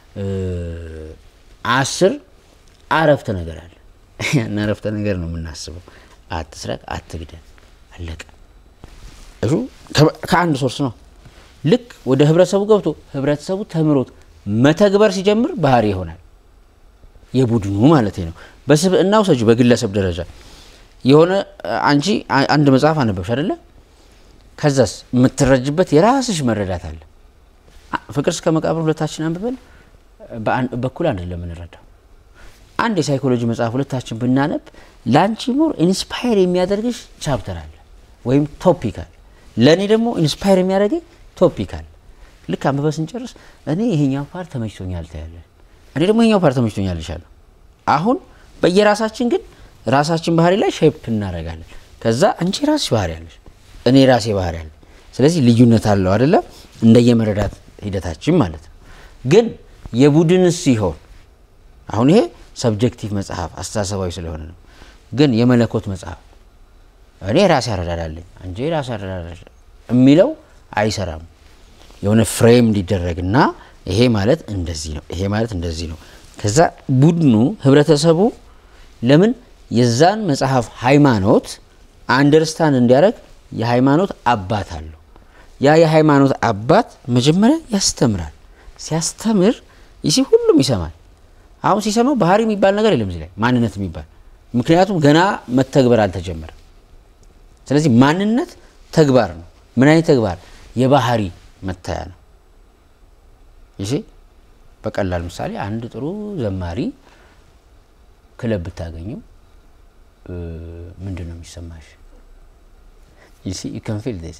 አስር አረፍተ ነገር አለ። ያን አረፍተ ነገር ነው የምናስበው። አትስረቅ፣ አትግደል፣ አለቀ። እሱ ከአንድ ሶርስ ነው። ልክ ወደ ህብረተሰቡ ገብቶ ህብረተሰቡ ተምሮት መተግበር ሲጀምር ባህሪ ይሆናል። የቡድኑ ማለት ነው። በስብዕናው ሰጁ በግለሰብ ደረጃ የሆነ አንቺ አንድ መጽሐፍ አነበብሽ አይደለ? ከዛስ የምትረጅበት የራስሽ መረዳት አለ። ፍቅር እስከ መቃብር ሁለታችን አንብበን በኩል አንድ ለምንረዳው አንድ የሳይኮሎጂ መጽሐፍ ሁለታችን ብናነብ ለአንቺ ሞር ኢንስፓየር የሚያደርግሽ ቻፕተር አለ ወይም ቶፒክ አለ። ለእኔ ደግሞ ኢንስፓየር የሚያደርገኝ ቶፒክ አለ። ልክ አንብበ ስንጨርስ እኔ ይሄኛው ፓርት ተመችቶኛል ታያለን፣ እኔ ደግሞ ይሄኛው ፓርት ተመችቶኛል ይሻለሁ። አሁን በየራሳችን ግን ራሳችን ባህሪ ላይ ሼፕ እናደርጋለን። ከዛ አንቺ ራስሽ ባህሪ አለሽ፣ እኔ ራሴ ባህሪ አለ። ስለዚህ ልዩነት አለው አይደለ? እንደየመረዳት ሂደታችን ማለት ነው። ግን የቡድን ሲሆን አሁን ይሄ ሰብጀክቲቭ መጽሐፍ አስተሳሰባዊ ስለሆነ ነው። ግን የመለኮት መጽሐፍ እኔ ራሴ አረዳዳለኝ አንቺ ራሴ አረዳዳለሽ የሚለው አይሰራም። የሆነ ፍሬም እንዲደረግና ይሄ ማለት እንደዚህ ነው፣ ይሄ ማለት እንደዚህ ነው። ከዛ ቡድኑ ህብረተሰቡ ለምን የዛን መጽሐፍ ሃይማኖት አንደርስታንድ እንዲያደርግ የሃይማኖት አባት አለው። ያ የሃይማኖት አባት መጀመሪያ ያስተምራል። ሲያስተምር ይሲ ሁሉም ይሰማል። አሁን ሲሰማው ባህሪ የሚባል ነገር የለም እዚህ ላይ ማንነት የሚባል ምክንያቱም ገና መተግበር አልተጀመረም። ስለዚህ ማንነት ተግባር ነው። ምን አይነት ተግባር? የባህሪ መታያ ነው። ይሲ በቀላል ምሳሌ አንድ ጥሩ ዘማሪ ክለብ ብታገኙ ምንድን ነው የሚሰማሽ? ይሲ ከንፊል ስ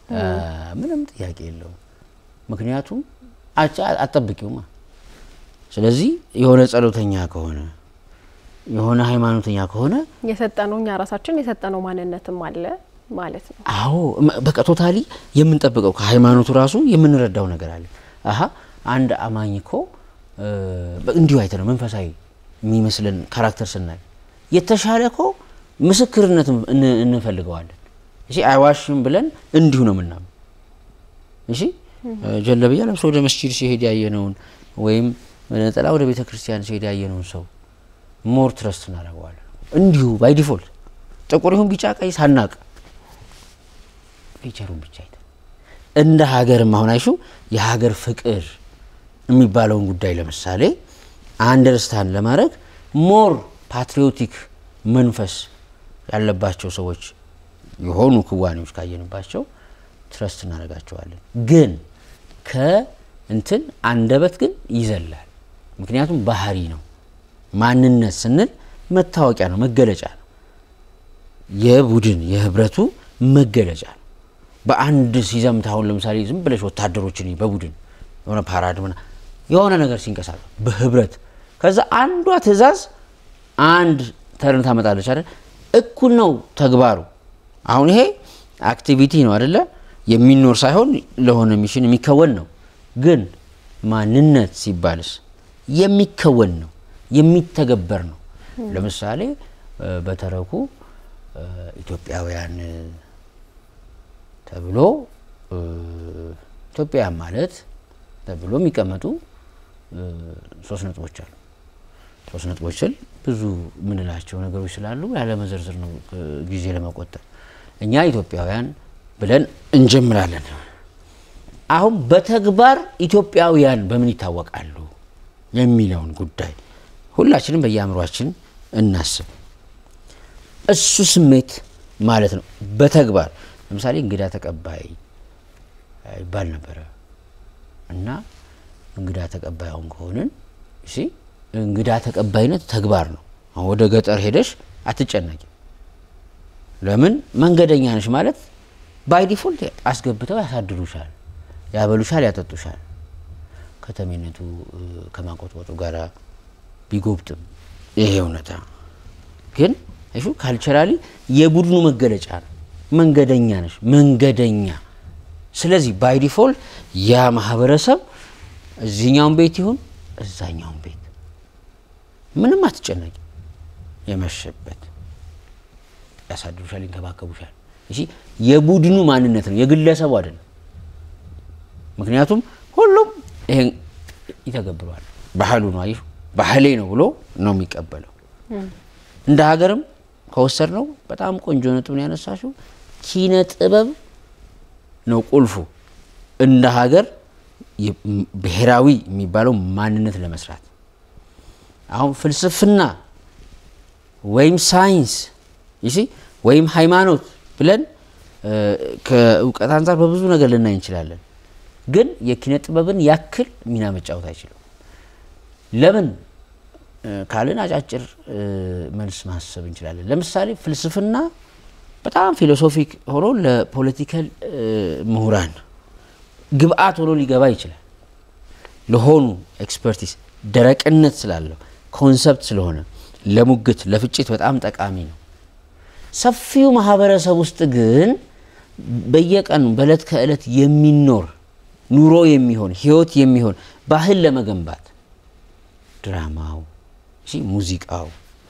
ምንም ጥያቄ የለውም። ምክንያቱም አቻ አጠብቂውማ። ስለዚህ የሆነ ጸሎተኛ ከሆነ የሆነ ሃይማኖተኛ ከሆነ የሰጠነው እኛ ራሳችን የሰጠነው ማንነትም አለ ማለት ነው። አዎ በቃ ቶታሊ የምንጠብቀው ከሃይማኖቱ ራሱ የምንረዳው ነገር አለ። አሀ አንድ አማኝ እኮ እንዲሁ አይተ ነው መንፈሳዊ የሚመስለን ካራክተር ስናይ የተሻለ እኮ ምስክርነት እንፈልገዋለን። እሺ አይዋሽም ብለን እንዲሁ ነው ምናምን። እሺ ጀለብያ ለብሶ ወደ መስጂድ ሲሄድ ያየነውን ወይም ነጠላ ወደ ቤተ ክርስቲያን ሲሄድ ያየነውን ሰው ሞር ትረስት እናደርገዋለን። እንዲሁ ባይ ዲፎልት ጥቁር ይሁን ቢጫ ቀይ ሳናቅ ፊቸሩን ብቻ አይተን እንደ ሀገርም አሁን አይሹ የሀገር ፍቅር የሚባለውን ጉዳይ ለምሳሌ አንደርስታንድ ለማድረግ ሞር ፓትሪዮቲክ መንፈስ ያለባቸው ሰዎች የሆኑ ክዋኔዎች ካየንባቸው ትረስት እናደርጋቸዋለን። ግን ከእንትን አንደበት ግን ይዘላል። ምክንያቱም ባህሪ ነው። ማንነት ስንል መታወቂያ ነው፣ መገለጫ ነው። የቡድን የህብረቱ መገለጫ ነው። በአንድ ሲዘምት አሁን ለምሳሌ ዝም ብለሽ ወታደሮችን በቡድን የሆነ ፓራድ ምና የሆነ ነገር ሲንቀሳቀስ በህብረት ከዛ አንዷ ትዕዛዝ አንድ ተርን ታመጣለች አይደል? እኩል ነው ተግባሩ። አሁን ይሄ አክቲቪቲ ነው አይደለ? የሚኖር ሳይሆን ለሆነ ሚሽን የሚከወን ነው። ግን ማንነት ሲባልስ የሚከወን ነው፣ የሚተገበር ነው። ለምሳሌ በተረኩ ኢትዮጵያውያን ተብሎ ኢትዮጵያውያን ማለት ተብሎ የሚቀመጡ ሶስት ነጥቦች አሉ። ሶስት ነጥቦች ስል ብዙ የምንላቸው ነገሮች ስላሉ ያለ መዘርዝር ነው ጊዜ ለመቆጠብ። እኛ ኢትዮጵያውያን ብለን እንጀምራለን። አሁን በተግባር ኢትዮጵያውያን በምን ይታወቃሉ የሚለውን ጉዳይ ሁላችንም በየአእምሯችን እናስብ። እሱ ስሜት ማለት ነው። በተግባር ለምሳሌ እንግዳ ተቀባይ ይባል ነበረ እና እንግዳ ተቀባይ አሁን ከሆንን እሺ እንግዳ ተቀባይነት ተግባር ነው። አሁን ወደ ገጠር ሄደሽ አትጨነቂ። ለምን መንገደኛ ነሽ ማለት ባይ ዲፎልት አስገብተው ያሳድሩሻል፣ ያበሉሻል፣ ያጠጡሻል። ከተሜነቱ ከማቆጥቆጡ ጋራ ቢጎብጥም ይሄ እውነታ ግን እሹ ካልቸራሊ የቡድኑ መገለጫ ነው። መንገደኛ ነሽ፣ መንገደኛ። ስለዚህ ባይ ዲፎልት ያ ማህበረሰብ እዚህኛውን ቤት ይሁን እዛኛውን ቤት ምንም አትጨነቂ። የመሸበት ያሳድሩሻል፣ ይንከባከቡሻል። እሺ የቡድኑ ማንነት ነው፣ የግለሰቡ አይደለም። ምክንያቱም ሁሉም ይሄን ይተገብረዋል። ባህሉ ነው፣ አየሽ፣ ባህሌ ነው ብሎ ነው የሚቀበለው። እንደ ሀገርም ከወሰድ ነው በጣም ቆንጆ ነጥብ ነው ያነሳሽው። ኪነ ጥበብ ነው ቁልፉ እንደ ሀገር ብሔራዊ የሚባለው ማንነት ለመስራት አሁን ፍልስፍና ወይም ሳይንስ ይሲ ወይም ሃይማኖት ብለን ከእውቀት አንጻር በብዙ ነገር ልናይ እንችላለን። ግን የኪነ ጥበብን ያክል ሚና መጫወት አይችልም። ለምን ካልን አጫጭር መልስ ማሰብ እንችላለን። ለምሳሌ ፍልስፍና በጣም ፊሎሶፊክ ሆኖ ለፖለቲካል ምሁራን ግብአት ሆኖ ሊገባ ይችላል። ለሆኑ ኤክስፐርቲስ ደረቅነት ስላለው ኮንሰፕት ስለሆነ ለሙግት ለፍጭት በጣም ጠቃሚ ነው። ሰፊው ማህበረሰብ ውስጥ ግን በየቀኑ በእለት ከእለት የሚኖር ኑሮ የሚሆን ህይወት የሚሆን ባህል ለመገንባት ድራማው፣ ሙዚቃው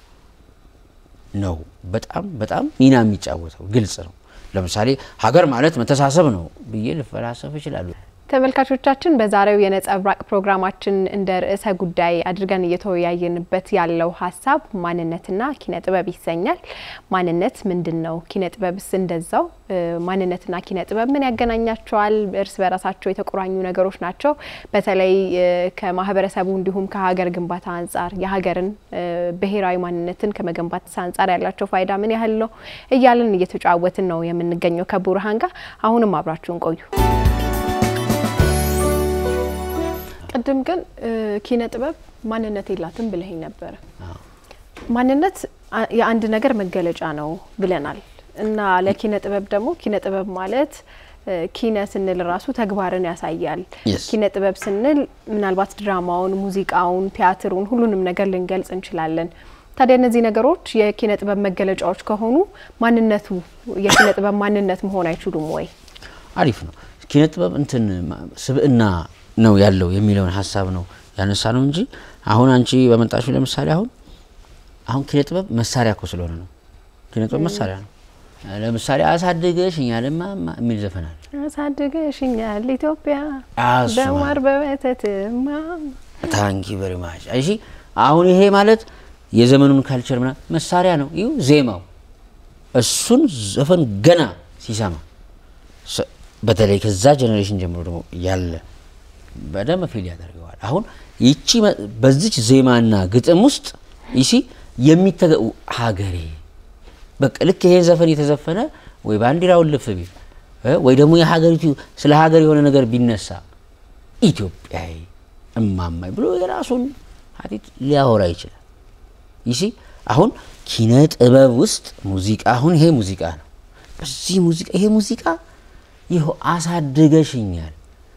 ነው በጣም በጣም ሚና የሚጫወተው ግልጽ ነው። ለምሳሌ ሀገር ማለት መተሳሰብ ነው ብዬ ልፈላሰፍ ይችላሉ። ተመልካቾቻችን በዛሬው የነጸብራቅ ፕሮግራማችን እንደ ርዕሰ ጉዳይ አድርገን እየተወያየንበት ያለው ሀሳብ ማንነትና ኪነ ጥበብ ይሰኛል። ማንነት ምንድን ነው? ኪነ ጥበብስ እንደዛው። ማንነትና ኪነ ጥበብ ምን ያገናኛቸዋል? እርስ በራሳቸው የተቆራኙ ነገሮች ናቸው። በተለይ ከማህበረሰቡ እንዲሁም ከሀገር ግንባታ አንጻር የሀገርን ብሔራዊ ማንነትን ከመገንባት አንጻር ያላቸው ፋይዳ ምን ያህል ነው እያልን እየተጫወትን ነው የምንገኘው ከቡርሃን ጋር። አሁንም አብራችሁን ቆዩ። ቅድም ግን ኪነ ጥበብ ማንነት የላትም ብለኸኝ ነበረ። ማንነት የአንድ ነገር መገለጫ ነው ብለናል እና ለኪነ ጥበብ ደግሞ ኪነ ጥበብ ማለት ኪነ ስንል ራሱ ተግባርን ያሳያል። Yes. ኪነ ጥበብ ስንል ምናልባት ድራማውን፣ ሙዚቃውን፣ ቲያትሩን ሁሉንም ነገር ልንገልጽ እንችላለን። ታዲያ እነዚህ ነገሮች የኪነ ጥበብ መገለጫዎች ከሆኑ ማንነቱ የኪነ ጥበብ ማንነት መሆን አይችሉም ወይ? አሪፍ ነው። ኪነ ጥበብ እንትን ማ- ስብዕና ነው ያለው የሚለውን ሀሳብ ነው ያነሳ ነው እንጂ አሁን አንቺ በመጣችሁ ለምሳሌ አሁን አሁን ኪነ ጥበብ መሳሪያ እኮ ስለሆነ ነው። ኪነ ጥበብ መሳሪያ ነው። ለምሳሌ አሳድገሽኛል እማማ የሚል ዘፈን አለ። አሳድገሽኛል ኢትዮጵያ አሱ በማር በወተትማ ታንኪ ቨሪ ማች። እሺ አሁን ይሄ ማለት የዘመኑን ካልቸር ምና መሳሪያ ነው። ይሁ ዜማው እሱን ዘፈን ገና ሲሰማ ሰ- በተለይ ከዛ ጀኔሬሽን ጀምሮ ደግሞ ያለ በደንብ ፊል ያደርገዋል። አሁን ይቺ መ- በዚች ዜማና ግጥም ውስጥ ይሲ የሚተገ ሀገሬ በቃ ልክ ይሄን ዘፈን የተዘፈነ ወይ ባንዲራውን ልፍ ቢል እ ወይ ደግሞ የሀገሪቱ ስለ ሀገር የሆነ ነገር ቢነሳ ኢትዮጵያዊ እማማኝ ብሎ የራሱን ሀዲት ሊያወራ ይችላል። ይሲ አሁን ኪነ ጥበብ ውስጥ ሙዚቃ አሁን ይሄ ሙዚቃ ነው። በዚህ ሙዚቃ ይሄ ሙዚቃ ይኸው አሳድገሽኛል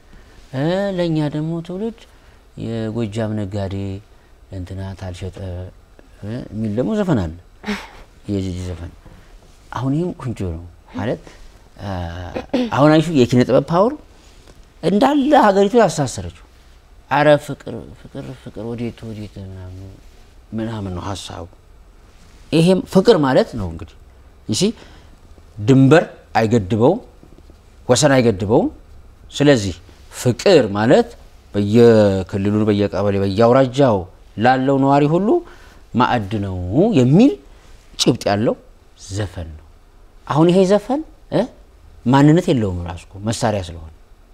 እ ለእኛ ደግሞ ትውልድ የጎጃም ነጋዴ ለእንትና ታልሸጠ እ የሚል ደግሞ ዘፈን አለ። የጂጂ ዘፈን አሁን ይህም ቁንጆ ነው ማለት አ፣ አሁን አይሹ የኪነ ጥበብ ፓወር እንዳለ ሀገሪቱ ያሳሰረችው አረ ፍቅር ፍቅር ፍቅር ወዴት ወዴት ምናምን ምናምን ነው ሀሳቡ። ይሄም ፍቅር ማለት ነው እንግዲህ ይሲ ድንበር አይገድበውም፣ ወሰን አይገድበውም። ስለዚህ ፍቅር ማለት በየክልሉ በየቀበሌ በየአውራጃው ላለው ነዋሪ ሁሉ ማዕድ ነው የሚል ጭብጥ ያለው ዘፈን ነው። አሁን ይሄ ዘፈን እ ማንነት የለውም ራሱ እኮ መሳሪያ ስለሆነ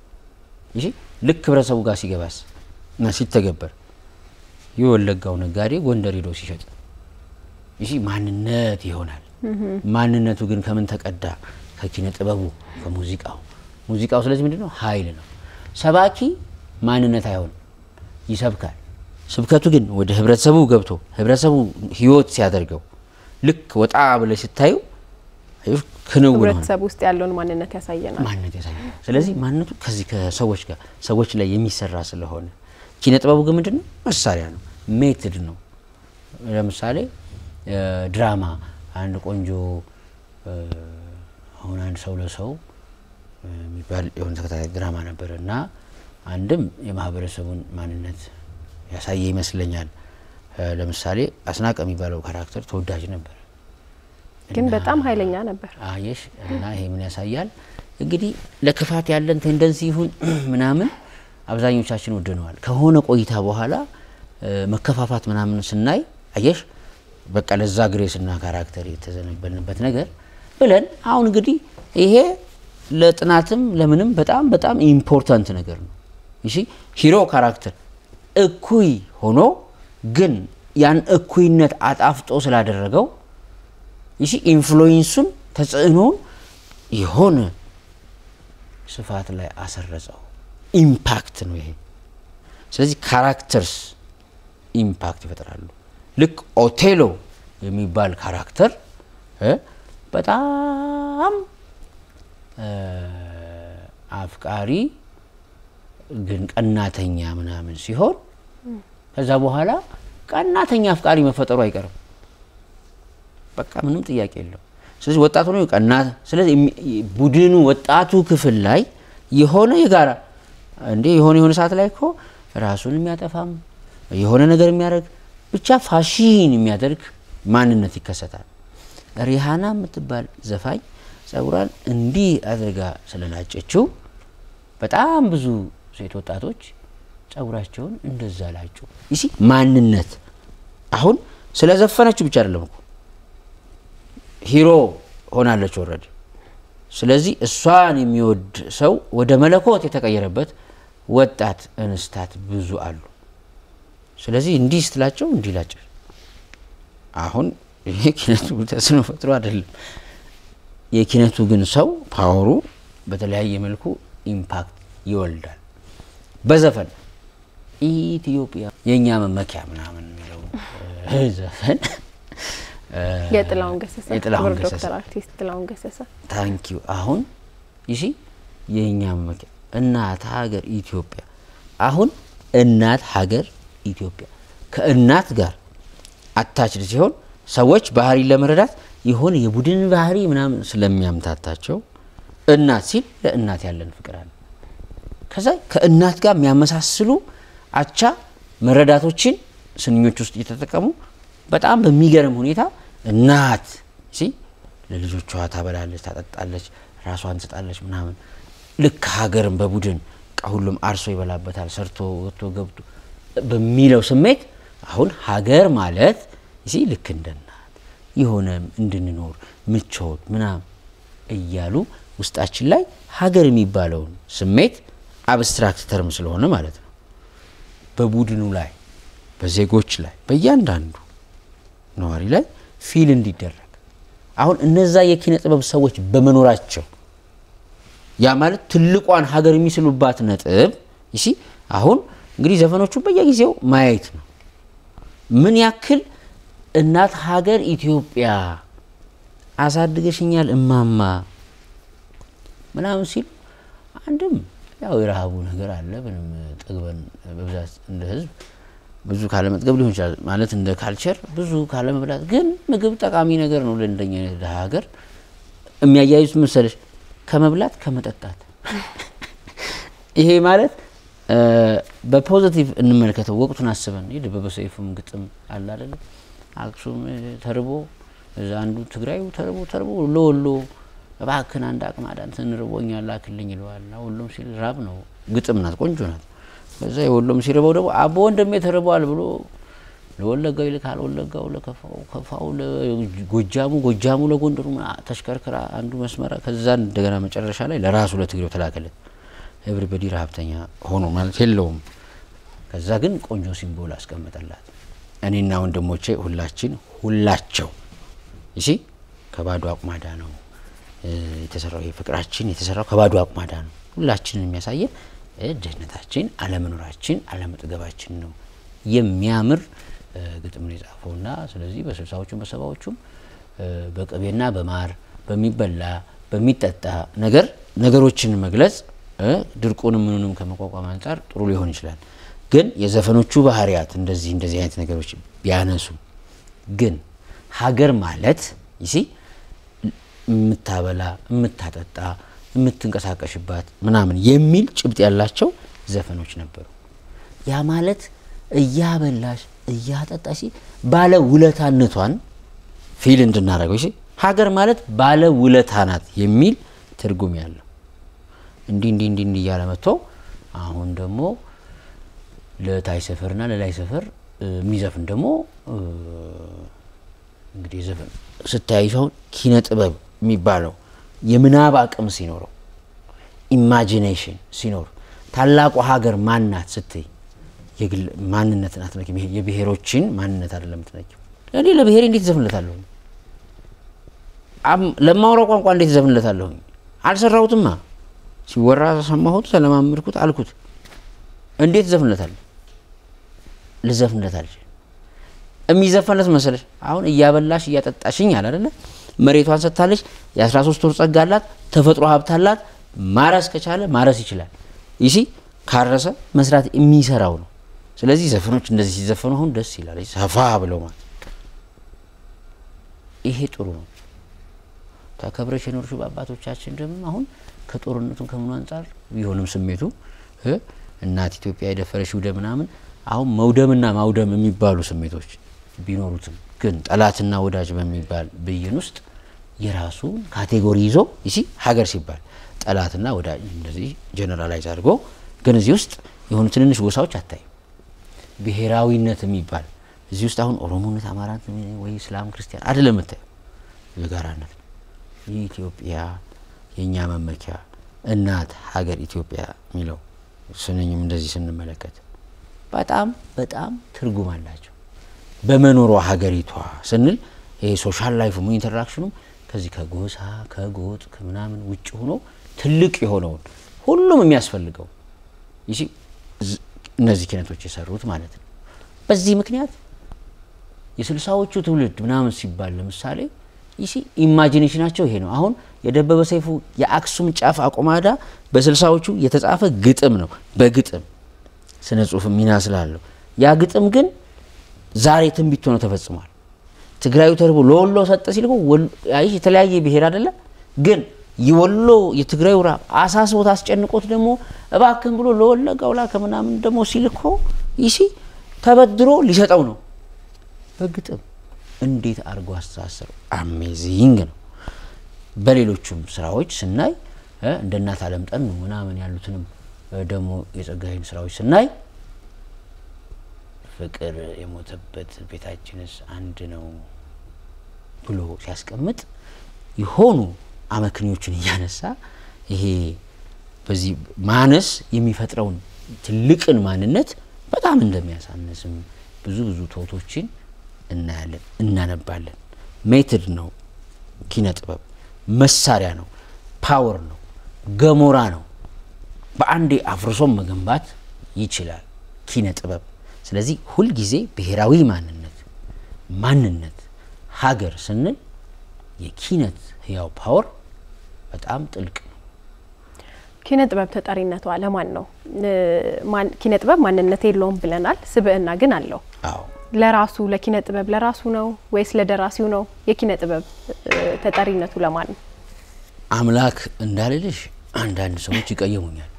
ይህ ልክ ህብረተሰቡ ጋር ሲገባስ እና ሲተገበር የወለጋው ነጋዴ ጎንደር ሄዶ ሲሸጥ ይህ ማንነት ይሆናል። ማንነቱ ግን ከምን ተቀዳ? ከኪነ ጥበቡ ከሙዚቃው። ሙዚቃው ስለዚህ ምንድን ነው? ኃይል ነው። ሰባኪ ማንነት አይሆንም፣ ይሰብካል። ስብከቱ ግን ወደ ህብረተሰቡ ገብቶ ህብረተሰቡ ህይወት ሲያደርገው ልክ ወጣ ብለ ሲታዩ አየሽ፣ ክንውን ሆነ ህብረተሰብ ውስጥ ያለውን ማንነት ያሳየናል። ማንነት ያሳያል። ስለዚህ ማንነቱ ከዚህ ከሰዎች ጋር ሰዎች ላይ የሚሰራ ስለሆነ ኪነ ጥበቡ ግን ምንድን ነው? መሳሪያ ነው፣ ሜትድ ነው። ለምሳሌ እ ድራማ አንድ ቆንጆ እ አሁን አንድ ሰው ለሰው እ የሚባል የሆነ ተከታታይ ድራማ ነበረ እና አንድም የማህበረሰቡን ማንነት ያሳየ ይመስለኛል። እ ለምሳሌ አስናቀ የሚባለው ካራክተር ተወዳጅ ነበር። ግን በጣም ኃይለኛ ነበር። አየሽ እና ይሄ ምን ያሳያል እንግዲህ ለክፋት ያለን ቴንደንሲ ይሁን ምናምን አብዛኞቻችን ወደነዋል። ከሆነ ቆይታ በኋላ እ መከፋፋት ምናምን ስናይ አየሽ በቃ ለዛ ግሬስና ካራክተር የተዘነበልንበት ነገር ብለን አሁን እንግዲህ ይሄ ለጥናትም ለምንም በጣም በጣም ኢምፖርታንት ነገር ነው። እሺ ሂሮ ካራክተር እኩይ ሆኖ ግን ያን እኩይነት አጣፍጦ ስላደረገው ይህ ኢንፍሉዌንሱን ተጽዕኖውን የሆነ ስፋት ላይ አሰረጸው። ኢምፓክት ነው ይሄ። ስለዚህ ካራክተርስ ኢምፓክት ይፈጥራሉ። ልክ ኦቴሎ የሚባል ካራክተር እ በጣም እ አፍቃሪ ግን ቀናተኛ ምናምን ሲሆን ከዛ በኋላ ቀናተኛ አፍቃሪ መፈጠሩ አይቀርም። በቃ ምንም ጥያቄ የለው። ስለዚህ ወጣቱ ነው ቀና። ስለዚህ የሚ- ቡድኑ ወጣቱ ክፍል ላይ የሆነ የጋራ እንዴ የሆነ የሆነ ሰዓት ላይ እኮ ራሱን የሚያጠፋም የሆነ ነገር የሚያደርግ ብቻ ፋሽን የሚያደርግ ማንነት ይከሰታል። ሪሃና የምትባል ዘፋኝ ጸጉሯን እንዲህ አድርጋ ስለላጨችው በጣም ብዙ ሴት ወጣቶች ጸጉራቸውን እንደዛ ላጩ። ይሲ ማንነት አሁን ስለዘፈነችው ብቻ አይደለም እኮ ሂሮ ሆናለች ወረድ። ስለዚህ እሷን የሚወድ ሰው ወደ መለኮት የተቀየረበት ወጣት እንስታት ብዙ አሉ። ስለዚህ እንዲህ ስትላቸው እንዲህ ላቸው። አሁን ይሄ ኪነቱ ተጽዕኖ ፈጥሮ አይደለም። የኪነቱ ግን ሰው ፓወሩ በተለያየ መልኩ ኢምፓክት ይወልዳል። በዘፈን ኢትዮጵያ የእኛ መመኪያ ምናምን የሚለው እ ዘፈን እ የጥላሁን ገሰሰ የጥላሁን ክቡር ገሰሰ ዶክተር አርቲስት ጥላሁን ገሰሰ ታንኪዩ አሁን ይሺ የእኛ መመኪያ እናት ሀገር ኢትዮጵያ። አሁን እናት ሀገር ኢትዮጵያ ከእናት ጋር አታችድ ሲሆን ሰዎች ባህሪ ለመረዳት የሆነ የቡድን ባህሪ ምናምን ስለሚያምታታቸው እናት ሲል ለእናት ያለን ፍቅር አለ። ከዛ ከእናት ጋር የሚያመሳስሉ አቻ መረዳቶችን ስንኞች ውስጥ እየተጠቀሙ በጣም በሚገርም ሁኔታ እናት ሲ ለልጆቿ ታበላለች፣ ታጠጣለች፣ ራሷን ትሰጣለች ምናምን ልክ ሀገርን በቡድን በቃ ሁሉም አርሶ ይበላበታል ሰርቶ ወጥቶ ገብቶ በሚለው ስሜት አሁን ሀገር ማለት ሲ ልክ እንደ እናት የሆነ እንድንኖር ምቾት ምናምን እያሉ ውስጣችን ላይ ሀገር የሚባለውን ስሜት አብስትራክት ተርም ስለሆነ ማለት ነው በቡድኑ ላይ በዜጎች ላይ በእያንዳንዱ ነዋሪ ላይ ፊል እንዲደረግ አሁን እነዛ የኪነ ጥበብ ሰዎች በመኖራቸው ያ ማለት ትልቋን ሀገር የሚስሉባት ነጥብ ይሲ አሁን እንግዲህ ዘፈኖቹ በየጊዜው ማየት ነው። ምን ያክል እናት ሀገር ኢትዮጵያ አሳድገሽኛል እማማ ምናምን ሲል አንድም ያው የረሃቡ ነገር አለ። ምንም ጠግበን በብዛት እንደ ህዝብ ብዙ ካለመጥገብ ሊሆን ይችላል ማለት እንደ ካልቸር ብዙ ካለመብላት፣ ግን ምግብ ጠቃሚ ነገር ነው ለእንደኛ አይነት ድሀ ሀገር። የሚያያይዙት መሰለሽ ከመብላት ከመጠጣት። ይሄ ማለት በፖዚቲቭ እንመልከተው። ወቅቱን አስበን ይህ ደበበ ሰይፉም ግጥም አለ አይደለም። አክሱም ተርቦ እዛ አንዱ ትግራዩ ተርቦ ተርቦ ለወሎ እባክን አንድ አቅማዳ እንትን ርቦኛል ላክልኝ ይለዋል። ወሎም ሲል ራብ ነው ግጥም ናት፣ ቆንጆ ናት። ከዛ የወሎም ሲርበው ደግሞ አቦ ወንድሜ ተርቧል ብሎ ለወለጋው ይልካል። ወለጋው ለከፋው፣ ከፋው ለጎጃሙ፣ ጎጃሙ ለጎንደሩ ተሽከርክራ አንዱ መስመራ ከዛ እንደገና መጨረሻ ላይ ለራሱ ለትግሬው ተላከለት። ኤቭሪበዲ ረሀብተኛ ሆኖ ማለት የለውም። ከዛ ግን ቆንጆ ሲምቦል አስቀመጠላት። እኔና ወንድሞቼ ሁላችን ሁላቸው ይሲ ከባዶ አቁማዳ ነው የተሰራው። ይሄ ፍቅራችን የተሰራው ከባዶ አቁማዳ ነው። ሁላችንን የሚያሳየን ድህነታችን፣ አለመኖራችን፣ አለመጥገባችን ነው። የሚያምር ግጥም ነው የጻፈውና ስለዚህ በስልሳዎቹም በሰባዎቹም በቅቤና በማር በሚበላ በሚጠጣ ነገር ነገሮችን መግለጽ ድርቁንም ምኑንም ከመቋቋም አንጻር ጥሩ ሊሆን ይችላል። ግን የዘፈኖቹ ባህሪያት እንደዚህ እንደዚህ አይነት ነገሮች ቢያነሱ ግን ሀገር ማለት ይሲ የምታበላ የምታጠጣ የምትንቀሳቀሽባት ምናምን የሚል ጭብጥ ያላቸው ዘፈኖች ነበሩ። ያ ማለት እያበላሽ እያጠጣሽ ባለ ውለታነቷን ፊል እንድናደርገው ሲ ሀገር ማለት ባለ ውለታ ናት የሚል ትርጉም ያለው እንዲህ እንዲህ እንዲህ እንዲህ እያለ መጥቶ አሁን ደግሞ ለታይ ሰፈርና ለላይ ሰፈር የሚዘፍን ደግሞ እንግዲህ ዘፈን ስታያይሽ አሁን ኪነ ጥበብ የሚባለው የምናብ አቅም ሲኖረው ኢማጂኔሽን ሲኖር ታላቁ ሀገር ማናት ስትይ የግል ማንነትን አትነኪም። የብሔሮችን ማንነት አይደለም ትነኪው። እኔ ለብሔሬ እንዴት ዘፍንለታለሁ? ለማውራው ቋንቋ እንዴት ዘፍንለታለሁ? አልሰራሁትማ። ሲወራ ሰማሁት፣ ተለማመድኩት፣ አልኩት። እንዴት ዘፍንለታለሁ? ልዘፍንለት አልችልም። የሚዘፈንለት መሰለሽ አሁን እያበላሽ እያጠጣሽኝ አለ አይደለ? መሬቷን ሰጥታለች። የ13 ወር ጸጋ አላት። ተፈጥሮ ሀብት አላት። ማረስ ከቻለ ማረስ ይችላል። ይሲ ካረሰ መስራት የሚሰራው ነው። ስለዚህ ዘፈኖች እንደዚህ ሲዘፈኑ አሁን ደስ ይላል። ሰፋ ብለው ማለት ይሄ ጥሩ ነው። ተከብረሽ የኖርሽው በአባቶቻችን ደግሞ አሁን ከጦርነቱ ከምኑ አንጻር ቢሆንም ስሜቱ እናት ኢትዮጵያ የደፈረሽ ውደ ምናምን አሁን መውደምና ማውደም የሚባሉ ስሜቶች ቢኖሩትም ግን ጠላትና ወዳጅ በሚባል ብይን ውስጥ የራሱን ካቴጎሪ ይዞ ይሲ ሀገር ሲባል ጠላትና ወዳጅ እንደዚህ ጀነራላይዝ አድርጎ ግን እዚህ ውስጥ የሆኑ ትንንሽ ጎሳዎች አታይም። ብሔራዊነት የሚባል እዚህ ውስጥ አሁን ኦሮሞነት፣ አማራት ወይ እስላም፣ ክርስቲያን አይደለም የምታየው የጋራነት የኢትዮጵያ የእኛ መመኪያ እናት ሀገር ኢትዮጵያ የሚለው ስንኝም እንደዚህ ስንመለከት በጣም በጣም ትርጉም አላቸው። በመኖሯ ሀገሪቷ ስንል ይሄ ሶሻል ላይፉም ኢንተራክሽኑም ከዚህ ከጎሳ ከጎጥ ከምናምን ውጭ ሆኖ ትልቅ የሆነውን ሁሉም የሚያስፈልገው ይሲ እነዚህ ኪነቶች የሰሩት ማለት ነው። በዚህ ምክንያት የስልሳዎቹ ትውልድ ምናምን ሲባል ለምሳሌ ይሲ ኢማጂኔሽናቸው ይሄ ነው። አሁን የደበበ ሰይፉ የአክሱም ጫፍ አቆማዳ በስልሳዎቹ የተጻፈ ግጥም ነው። በግጥም ስነ ጽሁፍ ሚና ስላለው ያ ግጥም ግን ዛሬ ትንቢት ሆኖ ተፈጽሟል። ትግራዩ ተርቦ ለወሎ ሰጠ ሲል እኮ ወሎ- አይ የተለያየ ብሔር አይደለ ግን የወሎ የትግራዩ ራብ አሳስቦት አስጨንቆት ደግሞ እባክን ብሎ ለወለጋው ላከ ምናምን ደግሞ ሲል እኮ ይሲ ተበድሮ ሊሰጠው ነው በግጥም እንዴት አድርጎ አስተሳሰረው አሜዚንግ ነው። በሌሎቹም ስራዎች ስናይ እ እንደ እናት አለም ጠኑ ምናምን ያሉትንም እ ደግሞ የጸጋዬን ስራዎች ስናይ ፍቅር የሞተበት ቤታችንስ አንድ ነው ብሎ ሲያስቀምጥ የሆኑ አመክንዮችን እያነሳ ይሄ በዚህ ማነስ የሚፈጥረውን ትልቅን ማንነት በጣም እንደሚያሳንስም ብዙ ብዙ ቶቶችን እናያለን፣ እናነባለን። ሜትድ ነው ኪነ ጥበብ፣ መሳሪያ ነው፣ ፓወር ነው፣ ገሞራ ነው። በአንዴ አፍርሶም መገንባት ይችላል ኪነ ጥበብ። ስለዚህ ሁልጊዜ ብሔራዊ ማንነት ማንነት ሀገር ስንል የኪነት ህያው ፓወር በጣም ጥልቅ ነው። ኪነ ጥበብ ተጠሪነቷ ለማን ነው? እ፣ ማን- ኪነ ጥበብ ማንነት የለውም ብለናል። ስብዕና ግን አለው። አዎ ለራሱ ለኪነ ጥበብ ለራሱ ነው ወይስ ለደራሲው ነው? የኪነ ጥበብ እ፣ ተጠሪነቱ ለማን ነው? አምላክ እንዳልልሽ አንዳንድ ሰዎች ይቀየሙኛል።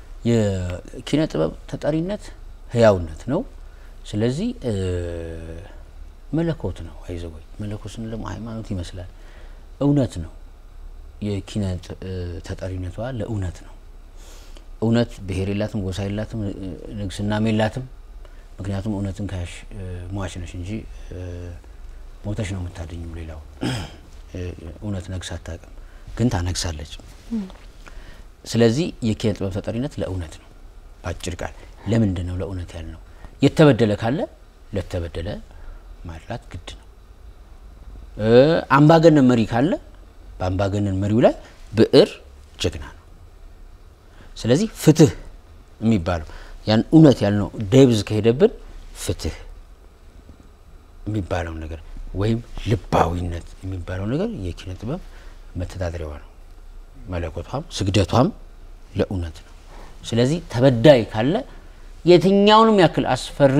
የኪነ ጥበብ ተጠሪነት ህያውነት ነው። ስለዚህ እ፣ መለኮት ነው። አይዘወይ መለኮት ስንል ደግሞ ሃይማኖት ይመስላል። እውነት ነው። የኪነ ጥ- እ፣ ተጠሪነቷ ለእውነት ነው። እውነት ብሔር የላትም፣ ጎሳ የላትም፣ እ፣ ንግስናም የላትም። ምክንያቱም እውነትን ካሽ ሟች ነሽ እንጂ እ፣ ሞተሽ ነው የምታደኙ። ሌላው እ፣ እውነት ነግስ አታውቅም፣ ግን ታነግሳለች። ስለዚህ የኪነ ጥበብ ተጠሪነት ለእውነት ነው። በአጭር ቃል ለምንድን ነው ለእውነት ያልነው? የተበደለ ካለ ለተበደለ ማድላት ግድ ነው። እ፣ አምባገነን መሪ ካለ በአምባገነን መሪው ላይ ብዕር ጀግና ነው። ስለዚህ ፍትህ የሚባለው ያን እውነት ያልነው ደብዝ ከሄደብን ፍትህ የሚባለው ነገር ወይም ልባዊነት የሚባለው ነገር የኪነ ጥበብ መተዳደሪያዋ ነው። መለኮቷም ስግደቷም ለእውነት ነው። ስለዚህ ተበዳይ ካለ የትኛውንም ያክል አስፈሪ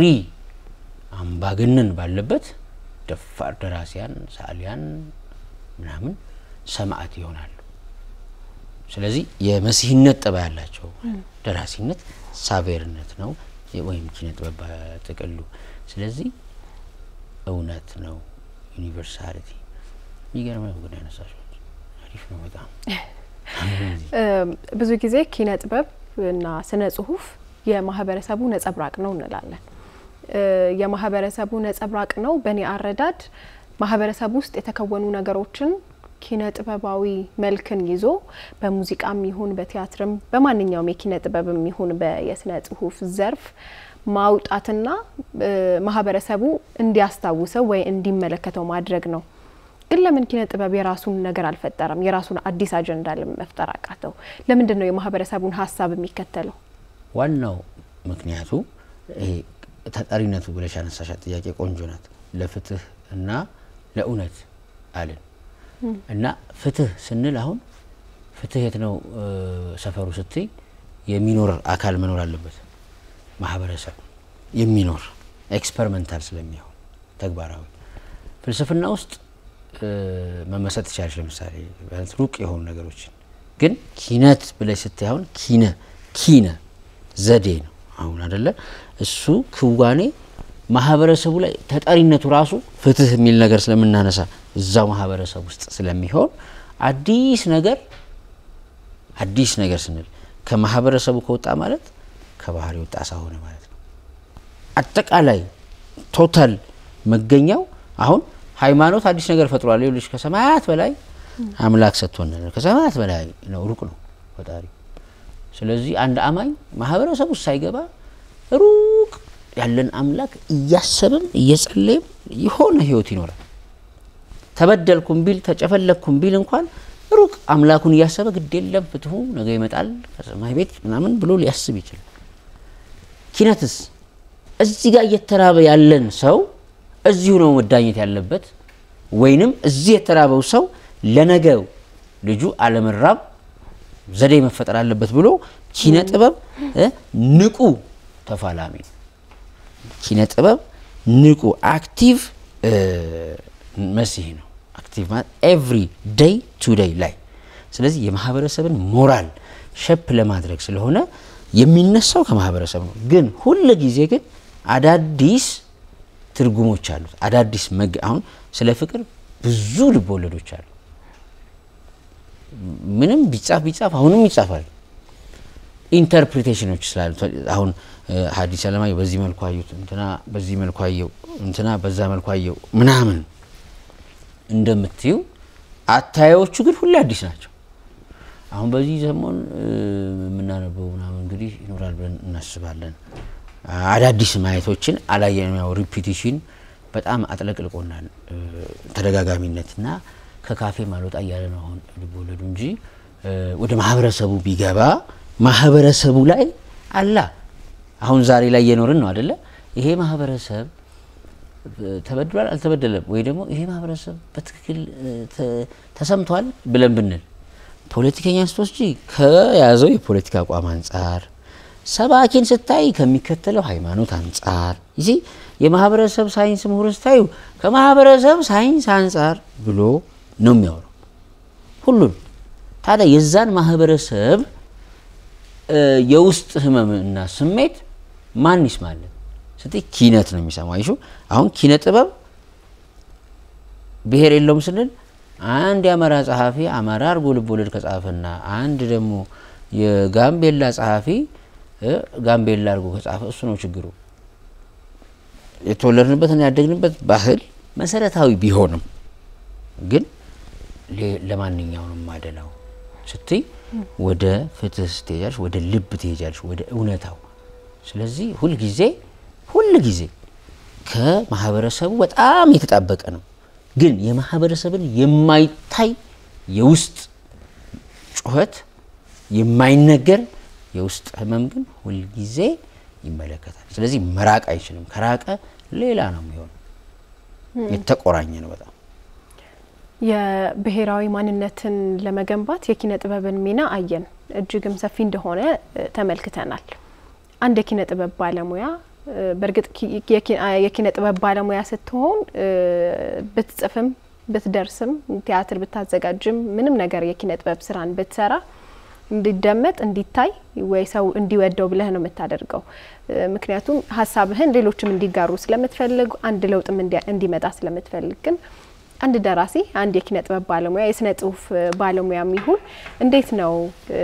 አምባገነን ባለበት ደፋር ደራሲያን፣ ሰዓሊያን ምናምን ሰማዕት ይሆናሉ። ስለዚህ የመሲህነት ጠባ ያላቸው ደራሲነት ሳቬርነት ነው ወይም ኪነ ጥበብ በጥቅሉ። ስለዚህ እውነት ነው ዩኒቨርሳሊቲ። የሚገርም ነው ግን ያነሳሽው አሪፍ ነው በጣም እም፣ ብዙ ጊዜ ኪነ ጥበብ እና ስነ ጽሁፍ የማህበረሰቡ ነጸብራቅ ነው እንላለን። እ፣ የማህበረሰቡ ነጸብራቅ ነው። በእኔ አረዳድ ማህበረሰቡ ውስጥ የተከወኑ ነገሮችን ኪነ ጥበባዊ መልክን ይዞ በሙዚቃም ይሁን በቲያትርም በማንኛውም የኪነ ጥበብም ይሁን በየስነ ጽሁፍ ዘርፍ ማውጣትና እ፣ ማህበረሰቡ እንዲያስታውሰው ወይ እንዲመለከተው ማድረግ ነው። ግን ለምን ኪነ ጥበብ የራሱን ነገር አልፈጠረም? የራሱን አዲስ አጀንዳ ለምን መፍጠር አቃተው? ለምንድን ነው የማህበረሰቡን ሀሳብ የሚከተለው? ዋናው ምክንያቱ ይሄ ተጠሪነቱ ብለሽ ያነሳሻት ጥያቄ ቆንጆ ናት። ለፍትህ እና ለእውነት አልን እና ፍትህ ስንል አሁን ፍትህ የት ነው እ፣ ሰፈሩ ስትይ የሚኖር አካል መኖር አለበት። ማህበረሰብ የሚኖር ኤክስፐሪመንታል ስለሚሆን ተግባራዊ ፍልስፍና ውስጥ እ፣ መመሰጥ ትችላለች። ለምሳሌ ቢያንስ ሩቅ የሆኑ ነገሮችን ግን ኪነት ብለሽ ስታይ አሁን ኪነ ኪነ ዘዴ ነው አሁን አደለ እሱ ክዋኔ ማህበረሰቡ ላይ ተጠሪነቱ ራሱ ፍትህ የሚል ነገር ስለምናነሳ እዛው ማህበረሰብ ውስጥ ስለሚሆን አዲስ ነገር አዲስ ነገር ስንል ከማህበረሰቡ ከወጣ ማለት ከባህር የወጣ አሳ ሆነ ማለት ነው። አጠቃላይ ቶታል መገኛው አሁን ሃይማኖት አዲስ ነገር ፈጥሯል። ይኸውልሽ ከሰማያት በላይ አምላክ ሰጥቶናል። ከሰማያት በላይ ነው፣ ሩቅ ነው ፈጣሪ። ስለዚህ አንድ አማኝ ማህበረሰብ ውስጥ ሳይገባ ሩቅ ያለን አምላክ እያሰብም እየጸለይም የሆነ ህይወት ይኖራል። ተበደልኩም ቢል ተጨፈለኩም ቢል እንኳን ሩቅ አምላኩን እያሰበ ግድ የለም ፍትሁ ነገ ይመጣል ከሰማይ ቤት ምናምን ብሎ ሊያስብ ይችላል። ኪነትስ እዚህ ጋር እየተራበ ያለን ሰው እዚሁ ነው መዳኘት ያለበት ወይንም እዚህ የተራበው ሰው ለነገው ልጁ አለመራብ ዘዴ መፈጠር አለበት ብሎ ኪነ ጥበብ እ ንቁ ተፋላሚ ነው። ኪነ ጥበብ ንቁ አክቲቭ መሲህ ነው። አክቲቭ ማለት ኤቭሪ ዴይ ቱ ዴይ ላይ ስለዚህ የማህበረሰብን ሞራል ሸፕ ለማድረግ ስለሆነ የሚነሳው ከማህበረሰብ ነው። ግን ሁል ጊዜ ግን አዳዲስ ትርጉሞች አሉት። አዳዲስ መግ አሁን ስለ ፍቅር ብዙ ልብ ወለዶች አሉ። ምንም ቢጻፍ ቢጻፍ አሁንም ይጻፋል። ኢንተርፕሪቴሽኖች ስላሉ አሁን ሐዲስ ዓለማየሁ በዚህ መልኩ አዩት፣ እንትና በዚህ መልኩ አየው፣ እንትና በዛ መልኩ አየው ምናምን እንደምትዩ አታዮቹ ግን ሁሌ አዲስ ናቸው። አሁን በዚህ ሰሞን የምናነበው ምናምን እንግዲህ ይኖራል ብለን እናስባለን። አዳዲስ ማየቶችን አላየንም። ያው ሪፒቲሽን በጣም አጥለቅልቆናል። ተደጋጋሚነትና ከካፌ ማልወጣ እያለ ነው አሁን ልቦለዱ እንጂ ወደ ማህበረሰቡ ቢገባ ማህበረሰቡ ላይ አላ አሁን ዛሬ ላይ እየኖርን ነው አደለ? ይሄ ማህበረሰብ ተበድሏል አልተበደለም፣ ወይ ደግሞ ይሄ ማህበረሰብ በትክክል ተሰምቷል ብለን ብንል ፖለቲከኛ ስትወስጂ ከያዘው የፖለቲካ አቋም አንጻር፣ ሰባኪን ስታይ ከሚከተለው ሃይማኖት አንጻር ይዚ የማህበረሰብ ሳይንስ ምሁር ስታዩ ከማህበረሰብ ሳይንስ አንጻር ብሎ ነው የሚያወራው ሁሉን። ታዲያ የዛን ማህበረሰብ የውስጥ ህመምና ስሜት ማን ይስማለን ስትይ ኪነት ነው የሚሰማው። አይሹ አሁን ኪነ ጥበብ ብሔር የለውም ስንል አንድ የአማራ ጸሐፊ አማራ አርጎ ልቦለድ ከጻፈና አንድ ደግሞ የጋምቤላ ጸሐፊ ጋምቤላ አርጎ ከጻፈ እሱ ነው ችግሩ። የተወለድንበትና ያደግንበት ባህል መሰረታዊ ቢሆንም ግን ለማንኛው ነው ማደላው ስትይ ወደ ፍትህ ትሄጃለሽ፣ ወደ ልብ ትሄጃለሽ፣ ወደ እውነታው። ስለዚህ ሁልጊዜ ሁልጊዜ ከማህበረሰቡ በጣም የተጣበቀ ነው። ግን የማህበረሰብን የማይታይ የውስጥ ጩኸት የማይነገር የውስጥ ህመም ግን ሁልጊዜ ይመለከታል። ስለዚህ መራቅ አይችልም። ከራቀ ሌላ ነው የሚሆነው። የተቆራኘ ነው በጣም የብሔራዊ ማንነትን ለመገንባት የኪነ ጥበብን ሚና አየን። እጅግም ሰፊ እንደሆነ ተመልክተናል። አንድ የኪነ ጥበብ ባለሙያ በእርግጥ የኪነ ጥበብ ባለሙያ ስትሆን ብትጽፍም ብትደርስም ቲያትር ብታዘጋጅም ምንም ነገር የኪነ ጥበብ ስራን ብትሰራ እንዲደመጥ እንዲታይ ወይ ሰው እንዲወደው ብለህ ነው የምታደርገው። ምክንያቱም ሀሳብህን ሌሎችም እንዲጋሩ ስለምትፈልግ አንድ ለውጥም እንዲመጣ ስለምትፈልግ ግን አንድ ደራሲ አንድ የኪነ ጥበብ ባለሙያ የስነ ጽሁፍ ባለሙያም ይሁን እንዴት ነው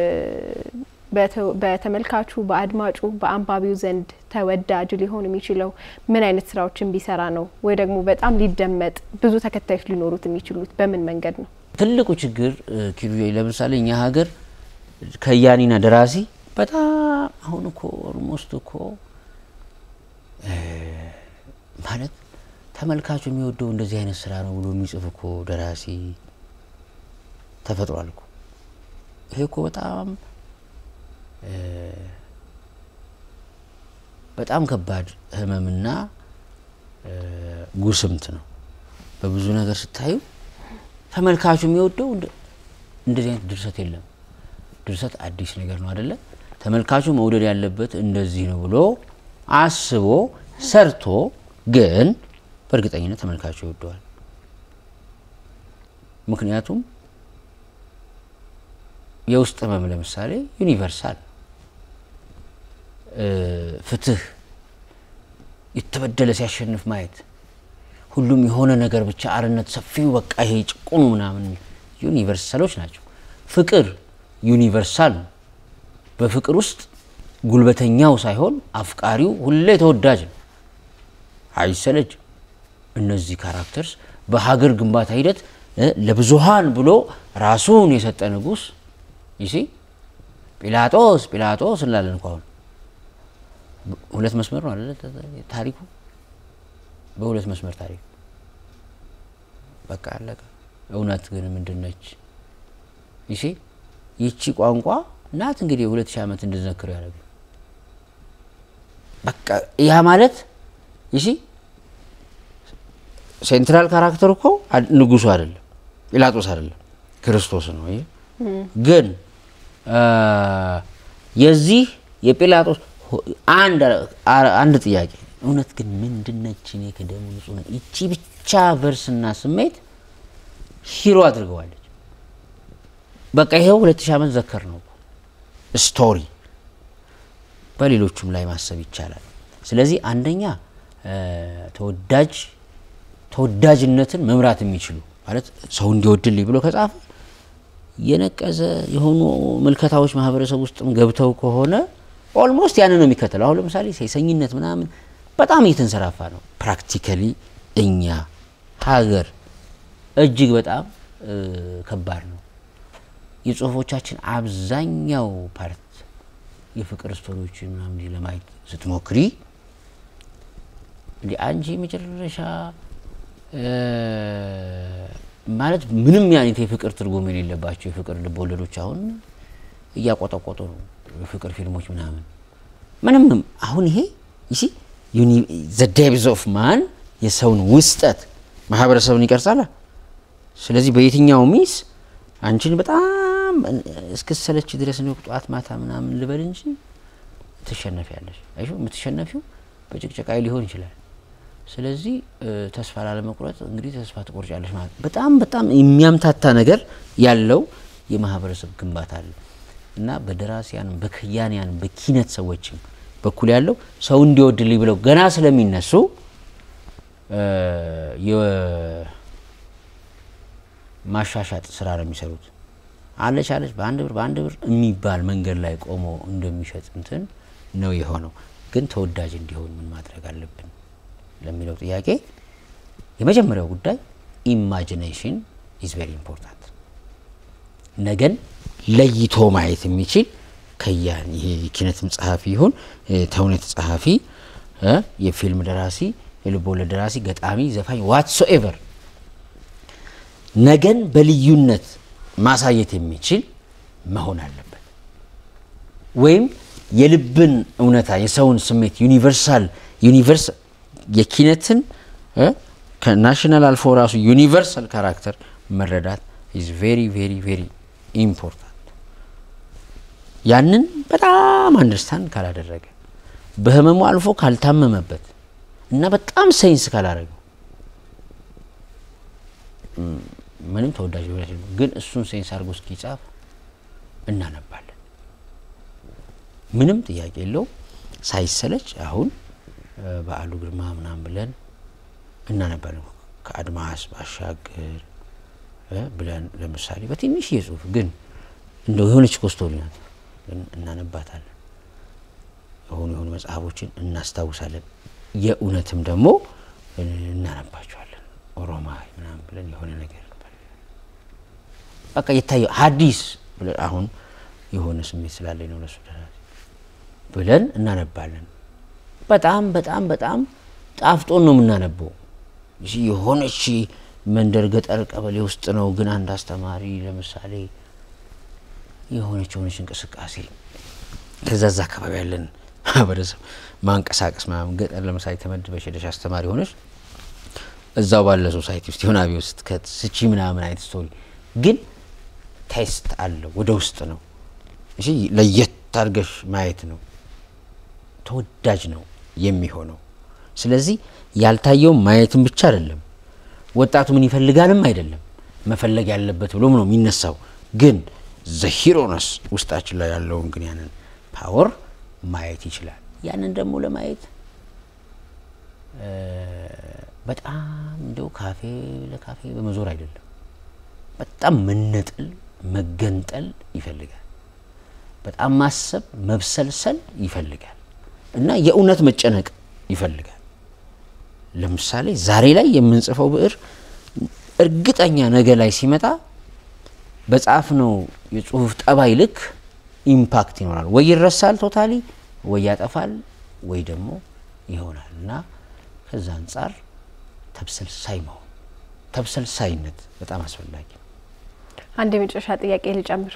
በተመልካቹ በአድማጩ በአንባቢው ዘንድ ተወዳጅ ሊሆን የሚችለው ምን አይነት ስራዎችን ቢሰራ ነው? ወይ ደግሞ በጣም ሊደመጥ ብዙ ተከታዮች ሊኖሩት የሚችሉት በምን መንገድ ነው? ትልቁ ችግር ኪሩ ለምሳሌ እኛ ሀገር ከያኒና ደራሲ በጣም አሁን እኮ ኦልሞስት እኮ ማለት ተመልካቹ የሚወደው እንደዚህ አይነት ስራ ነው ብሎ የሚጽፍ እኮ ደራሲ ተፈጥሯል እኮ። ይሄ እኮ በጣም በጣም ከባድ ህመምና ጉስምት ነው። በብዙ ነገር ስታዩ ተመልካቹ የሚወደው እንደዚህ አይነት ድርሰት የለም። ድርሰት አዲስ ነገር ነው አደለ? ተመልካቹ መውደድ ያለበት እንደዚህ ነው ብሎ አስቦ ሰርቶ ግን በእርግጠኝነት ተመልካቹ ይወደዋል። ምክንያቱም የውስጥ ህመም ለምሳሌ ዩኒቨርሳል ፍትህ የተበደለ ሲያሸንፍ ማየት ሁሉም የሆነ ነገር ብቻ አርነት ሰፊው በቃ ይሄ ጭቁኑ ምናምን ዩኒቨርሳሎች ናቸው። ፍቅር ዩኒቨርሳል ነው። በፍቅር ውስጥ ጉልበተኛው ሳይሆን አፍቃሪው ሁሌ ተወዳጅ ነው፣ አይሰለጅም። እነዚህ ካራክተርስ በሀገር ግንባታ ሂደት ለብዙሃን ብሎ ራሱን የሰጠ ንጉስ ይሲ ጲላጦስ ጲላጦስ እንላለን እኮ አሁን ሁለት መስመር ነው አይደለ ታሪኩ በሁለት መስመር ታሪክ በቃ አለቀ እውነት ግን ምንድን ነች ይሲ ይቺ ቋንቋ ናት እንግዲህ የሁለት ሺህ ዓመት እንድንዘክር ያደረገ በቃ ያ ማለት ይሲ ሴንትራል ካራክተር እኮ ንጉሱ አይደለም፣ ጲላጦስ አይደለም፣ ክርስቶስ ነው። ይሄ ግን የዚህ የጲላጦስ አንድ ጥያቄ እውነት ግን ምንድነች? እኔ ከደሙ ንጹህ ነኝ ይቺ ብቻ ቨርስና ስሜት ሂሮ አድርገዋለች። በቃ ይሄው ሁለት ሺህ ዓመት ዘከር ነው ስቶሪ። በሌሎቹም ላይ ማሰብ ይቻላል። ስለዚህ አንደኛ ተወዳጅ ተወዳጅነትን መምራት የሚችሉ ማለት ሰው እንዲወድልኝ ብሎ ከጻፈ የነቀዘ የሆኑ ምልከታዎች ማህበረሰብ ውስጥም ገብተው ከሆነ ኦልሞስት ያንን ነው የሚከተለው። አሁን ለምሳሌ ሴሰኝነት ምናምን በጣም እየተንሰራፋ ነው። ፕራክቲካሊ እኛ ሀገር እጅግ በጣም ከባድ ነው። የጽሁፎቻችን አብዛኛው ፓርት የፍቅር ስቶሪዎችን ምናምን ለማየት ስትሞክሪ እንዲ አንቺ መጨረሻ ማለት ምንም አይነት የፍቅር ትርጉም የሌለባቸው የፍቅር ልቦወለዶች አሁን እያቆጠቆጡ ነው። የፍቅር ፊልሞች ምናምን ምንም አሁን ይሄ ይሲ ዘ ዴፕዝ ኦፍ ማን የሰውን ውስጠት ማህበረሰብን ይቀርጻል። ስለዚህ በየትኛው ሚስ አንቺን በጣም እስክሰለች ድረስ ነው ጠዋት ማታ ምናምን ልበል እንጂ ትሸነፊያለሽ። አይሹ የምትሸነፊው በጭቅጨቃይ ሊሆን ይችላል። ስለዚህ ተስፋ ላለመቁረጥ እንግዲህ ተስፋ ትቆርጫለሽ ማለት በጣም በጣም የሚያምታታ ነገር ያለው የማህበረሰብ ግንባታ አለ እና በደራሲያንም በከያንያንም በኪነት ሰዎችም በኩል ያለው ሰው እንዲወድልኝ ብለው ገና ስለሚነሱ የማሻሻጥ ስራ ነው የሚሰሩት። አለች አለች በአንድ ብር በአንድ ብር የሚባል መንገድ ላይ ቆሞ እንደሚሸጥ እንትን ነው የሆነው። ግን ተወዳጅ እንዲሆን ምን ማድረግ አለብን ለሚለው ጥያቄ የመጀመሪያው ጉዳይ ኢማጂኔሽን ኢዝ ቬሪ ኢምፖርታንት። ነገን ለይቶ ማየት የሚችል ከያን ይሄ የኪነትም ጸሐፊ ይሁን ተውኔት ጸሐፊ፣ የፊልም ደራሲ፣ የልብ ወለድ ደራሲ፣ ገጣሚ፣ ዘፋኝ ዋትሶ ኤቨር ነገን በልዩነት ማሳየት የሚችል መሆን አለበት። ወይም የልብን እውነታ የሰውን ስሜት ዩኒቨርሳል ዩኒቨርስ የኪነትን ከናሽናል አልፎ ራሱ ዩኒቨርሳል ካራክተር መረዳት ኢዝ ቬሪ ቬሪ ቬሪ ኢምፖርታንት። ያንን በጣም አንደርስታንድ ካላደረገ በህመሙ አልፎ ካልታመመበት እና በጣም ሳይንስ ካላደረገው ምንም ተወዳጅ ሊሆን ግን እሱን ሴንስ አድርጎ እስኪጻፍ እናነባለን። ምንም ጥያቄ የለው ሳይሰለች አሁን በዓሉ ግርማ ምናምን ብለን እናነባለን። ከአድማስ ባሻገር ብለን ለምሳሌ በትንሽ የጽሁፍ ግን እንደው የሆነች ኮስቶሪ ናት፣ ግን እናነባታለን። የሆኑ የሆኑ መጽሐፎችን እናስታውሳለን። የእውነትም ደግሞ እናነባቸዋለን። ኦሮማይ ምናምን ብለን የሆነ ነገር በቃ የታየው ሐዲስ ብለን አሁን የሆነ ስሜት ስላለኝ ነው ለሱ ደራሲ ብለን እናነባለን። በጣም በጣም በጣም ጣፍጦን ነው የምናነበው። የሆነች መንደር ገጠር ቀበሌ ውስጥ ነው፣ ግን አንድ አስተማሪ ለምሳሌ የሆነች የሆነች እንቅስቃሴ ከዛ ዛ አካባቢ ያለን ማህበረሰብ ማንቀሳቀስ ምናምን ገጠር ለምሳሌ ተመድበሽ ሄደሽ አስተማሪ ሆነች እዛው ባለ ሶሳይቲ ውስጥ የሆነ አብዮት ውስጥ ከስቺ ምናምን አይነት ስቶሪ ግን ቴስት አለው ወደ ውስጥ ነው። እሺ ለየት አድርገሽ ማየት ነው። ተወዳጅ ነው የሚሆነው። ስለዚህ ያልታየው ማየትም ብቻ አይደለም፣ ወጣቱ ምን ይፈልጋልም አይደለም መፈለግ ያለበት ብሎም ነው የሚነሳው። ግን ዘሂሮነስ ውስጣችን ላይ ያለውን ግን ያንን ፓወር ማየት ይችላል። ያንን ደግሞ ለማየት በጣም እንደው ካፌ ለካፌ በመዞር አይደለም፣ በጣም መነጠል መገንጠል ይፈልጋል። በጣም ማሰብ መብሰልሰል ይፈልጋል እና የእውነት መጨነቅ ይፈልጋል። ለምሳሌ ዛሬ ላይ የምንጽፈው ብዕር እርግጠኛ ነገ ላይ ሲመጣ በጻፍነው የጽሁፍ ጠባይ ልክ ኢምፓክት ይኖራል። ወይ ይረሳል ቶታሊ፣ ወይ ያጠፋል፣ ወይ ደግሞ ይሆናል እና ከዛ አንጻር ተብሰልሳይ መሆን ተብሰልሳይነት በጣም አስፈላጊ ነው። አንድ የመጨረሻ ጥያቄ ልጨምር።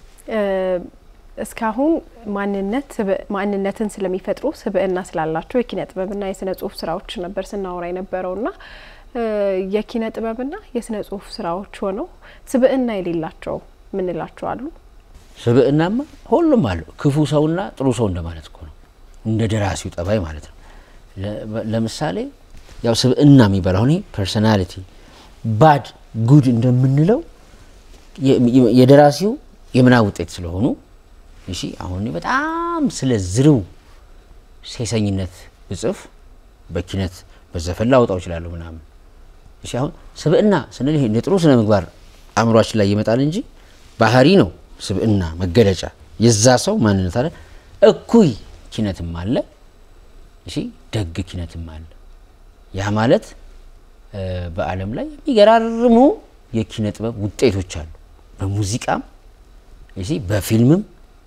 እስካሁን ማንነት ማንነትን ስለሚፈጥሩ ስብዕና ስላላቸው የኪነ ጥበብና የስነ ጽሁፍ ስራዎች ነበር ስናወራ የነበረው ና የኪነ ጥበብና የስነ ጽሁፍ ስራዎች ሆነው ስብዕና የሌላቸው ምንላቸው አሉ? ስብዕናማ ሁሉም አለው። ክፉ ሰውና ጥሩ ሰው እንደማለት እኮ ነው። እንደ ደራሲው ጠባይ ማለት ነው። ለምሳሌ ያው ስብዕና የሚባለው አሁን ፐርሶናሊቲ ባድ ጉድ እንደምንለው የደራሲው የምናብ ውጤት ስለሆኑ እሺ አሁን በጣም ስለ ዝርው ሴሰኝነት ብጽፍ በኪነት በዘፈን ላወጣው እችላለሁ ምናምን። እሺ አሁን ስብዕና ስንል ይሄ ጥሩ ስነ ምግባር አእምሯችን ላይ ይመጣል እንጂ ባህሪ ነው ስብዕና መገለጫ የዛ ሰው ማንነት አለ። እኩይ ኪነትም አለ፣ እሺ ደግ ኪነትም አለ። ያ ማለት በዓለም ላይ የሚገራርሙ የኪነ ጥበብ ውጤቶች አሉ። በሙዚቃም እሺ በፊልምም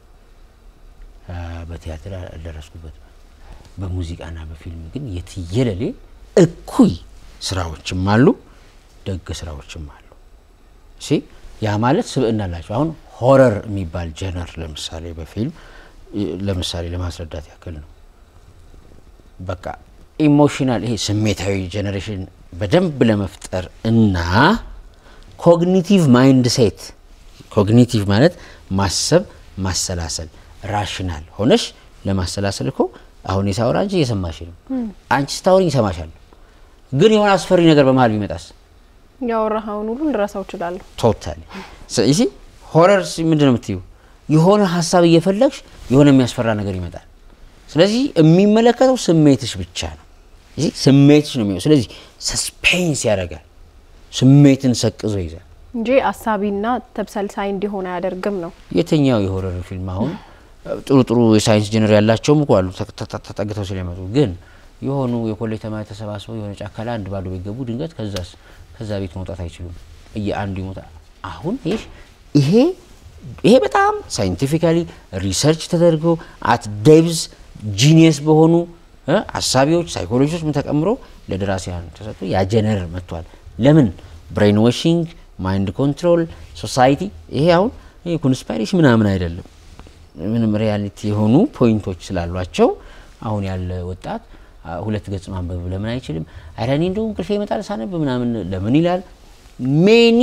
በቲያትር አልደረስኩበት። በሙዚቃና በፊልም ግን የትየለሌ እኩይ ስራዎችም አሉ፣ ደግ ስራዎችም አሉ። እሺ ያ ማለት ስብዕና አላቸው። አሁን ሆረር የሚባል ጀነር ለምሳሌ በፊልም ለምሳሌ ለማስረዳት ያክል ነው። በቃ ኢሞሽናል ይሄ ስሜታዊ ጀኔሬሽን በደንብ ለመፍጠር እና ኮግኒቲቭ ማይንድ ሴት ኮግኒቲቭ ማለት ማሰብ ማሰላሰል ራሽናል ሆነሽ ለማሰላሰል እኮ አሁን የሳወራ አንቺ እየሰማሽ ነው። አንቺ ስታወሪኝ ይሰማሻል። ግን የሆነ አስፈሪ ነገር በመሀል ቢመጣስ ያወራኸውን ሁሉ ልረሳው እችላለሁ። ቶታሊ ይሲ ሆረር ምንድን ነው የምትዩ? የሆነ ሀሳብ እየፈለግሽ የሆነ የሚያስፈራ ነገር ይመጣል። ስለዚህ የሚመለከተው ስሜትሽ ብቻ ነው። ይሲ ስሜትሽ ነው የሚሆነው። ስለዚህ ሰስፔንስ ያደርጋል፣ ስሜትን ሰቅዞ ይዛል እንጂ አሳቢና ተብሰልሳይ እንዲሆን አያደርግም ነው። የትኛው የሆረር ፊልም አሁን ጥሩ ጥሩ የሳይንስ ጀነር ያላቸውም እኮ አሉ ተጠግተው ስለመጡ ግን የሆኑ የኮሌጅ ተማሪ ተሰባስበው የሆነ ጫካ ላይ አንድ ባዶ ቤት ገቡ። ድንገት ከዛስ ከዛ ቤት መውጣት አይችሉም። እየአንዱ ይሞታል። አሁን ይህ ይሄ ይሄ በጣም ሳይንቲፊካሊ ሪሰርች ተደርጎ አት ዴብዝ ጂኒየስ በሆኑ አሳቢዎች ሳይኮሎጂዎች ምን ተቀምሮ ለደራሲያን ተሰጥቶ ያ ጀነር መጥቷል። ለምን ብሬን ዋሽንግ፣ ማይንድ ኮንትሮል፣ ሶሳይቲ ይሄ አሁን ይሄ ኮንስፓይሬሽን ምናምን አይደለም። ምንም ሪያሊቲ የሆኑ ፖይንቶች ስላሏቸው አሁን ያለ ወጣት ሁለት ገጽ ማንበብ ለምን አይችልም? ኧረ እኔ እንደው እንቅልፌ ይመጣል ሳነብ ምናምን ለምን ይላል? ሜኒ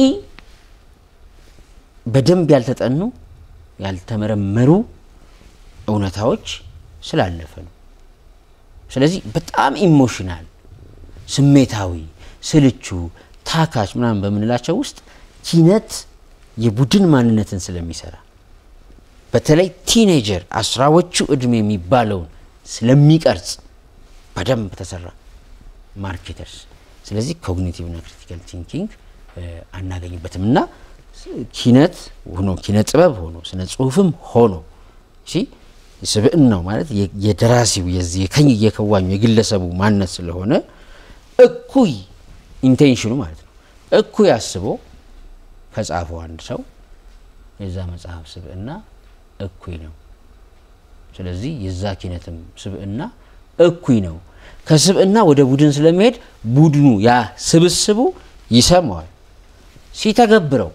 በደንብ ያልተጠኑ ያልተመረመሩ እውነታዎች ስላለፈ ነው። ስለዚህ በጣም ኢሞሽናል፣ ስሜታዊ፣ ስልቹ፣ ታካች ምናምን በምንላቸው ውስጥ ኪነት የቡድን ማንነትን ስለሚሰራ በተለይ ቲኔጀር አስራዎቹ እድሜ የሚባለውን ስለሚቀርጽ በደንብ ተሰራ ማርኬተርስ። ስለዚህ ኮግኒቲቭ ና ክሪቲካል ቲንኪንግ አናገኝበትም እና ኪነት ሆኖ ኪነ ጥበብ ሆኖ ስነ ጽሁፍም ሆኖ እሺ ስብዕናው ማለት የደራሲው የዚህ የከኝ የከዋኙ የግለሰቡ ማንነት ስለሆነ እኩይ ኢንቴንሽኑ ማለት ነው እኩይ አስቦ ከጻፈው አንድ ሰው የዛ መጽሐፍ ስብዕና እኩይ ነው። ስለዚህ የዛ ኪነትም ስብዕና እኩይ ነው። ከስብዕና ወደ ቡድን ስለሚሄድ ቡድኑ ያ ስብስቡ ይሰማዋል፣ ሲተገብረው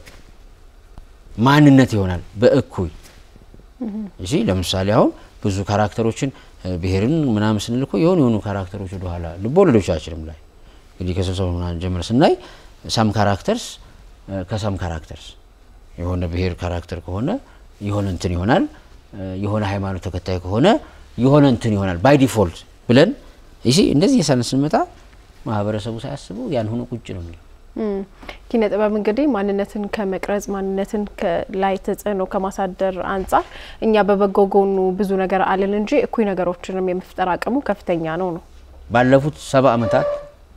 ማንነት ይሆናል በእኩይ እሺ። ለምሳሌ አሁን ብዙ ካራክተሮችን ብሔርን ምናምን ስንል እኮ የሆኑ የሆኑ ካራክተሮች ወደኋላ ልቦለዶቻችንም ላይ እንግዲህ ከስብሰባ ምናምን ጀምረ ስናይ ሳም ካራክተርስ ከሳም ካራክተርስ የሆነ ብሔር ካራክተር ከሆነ የሆነ እንትን ይሆናል። የሆነ ሃይማኖት ተከታይ ከሆነ የሆነ እንትን ይሆናል ባይ ዲፎልት ብለን ይሲ እንደዚህ የሳን ስንመጣ ማህበረሰቡ ሳያስበው ያን ሆኖ ቁጭ ነው የሚለው። ኪነ ጥበብ እንግዲህ ማንነትን ከመቅረጽ ማንነትን ላይ ተጽዕኖ ከማሳደር አንጻር እኛ በበጎ ጎኑ ብዙ ነገር አለን እንጂ እኩይ ነገሮችንም የመፍጠር አቅሙ ከፍተኛ ነው ነው ባለፉት ሰባ ዓመታት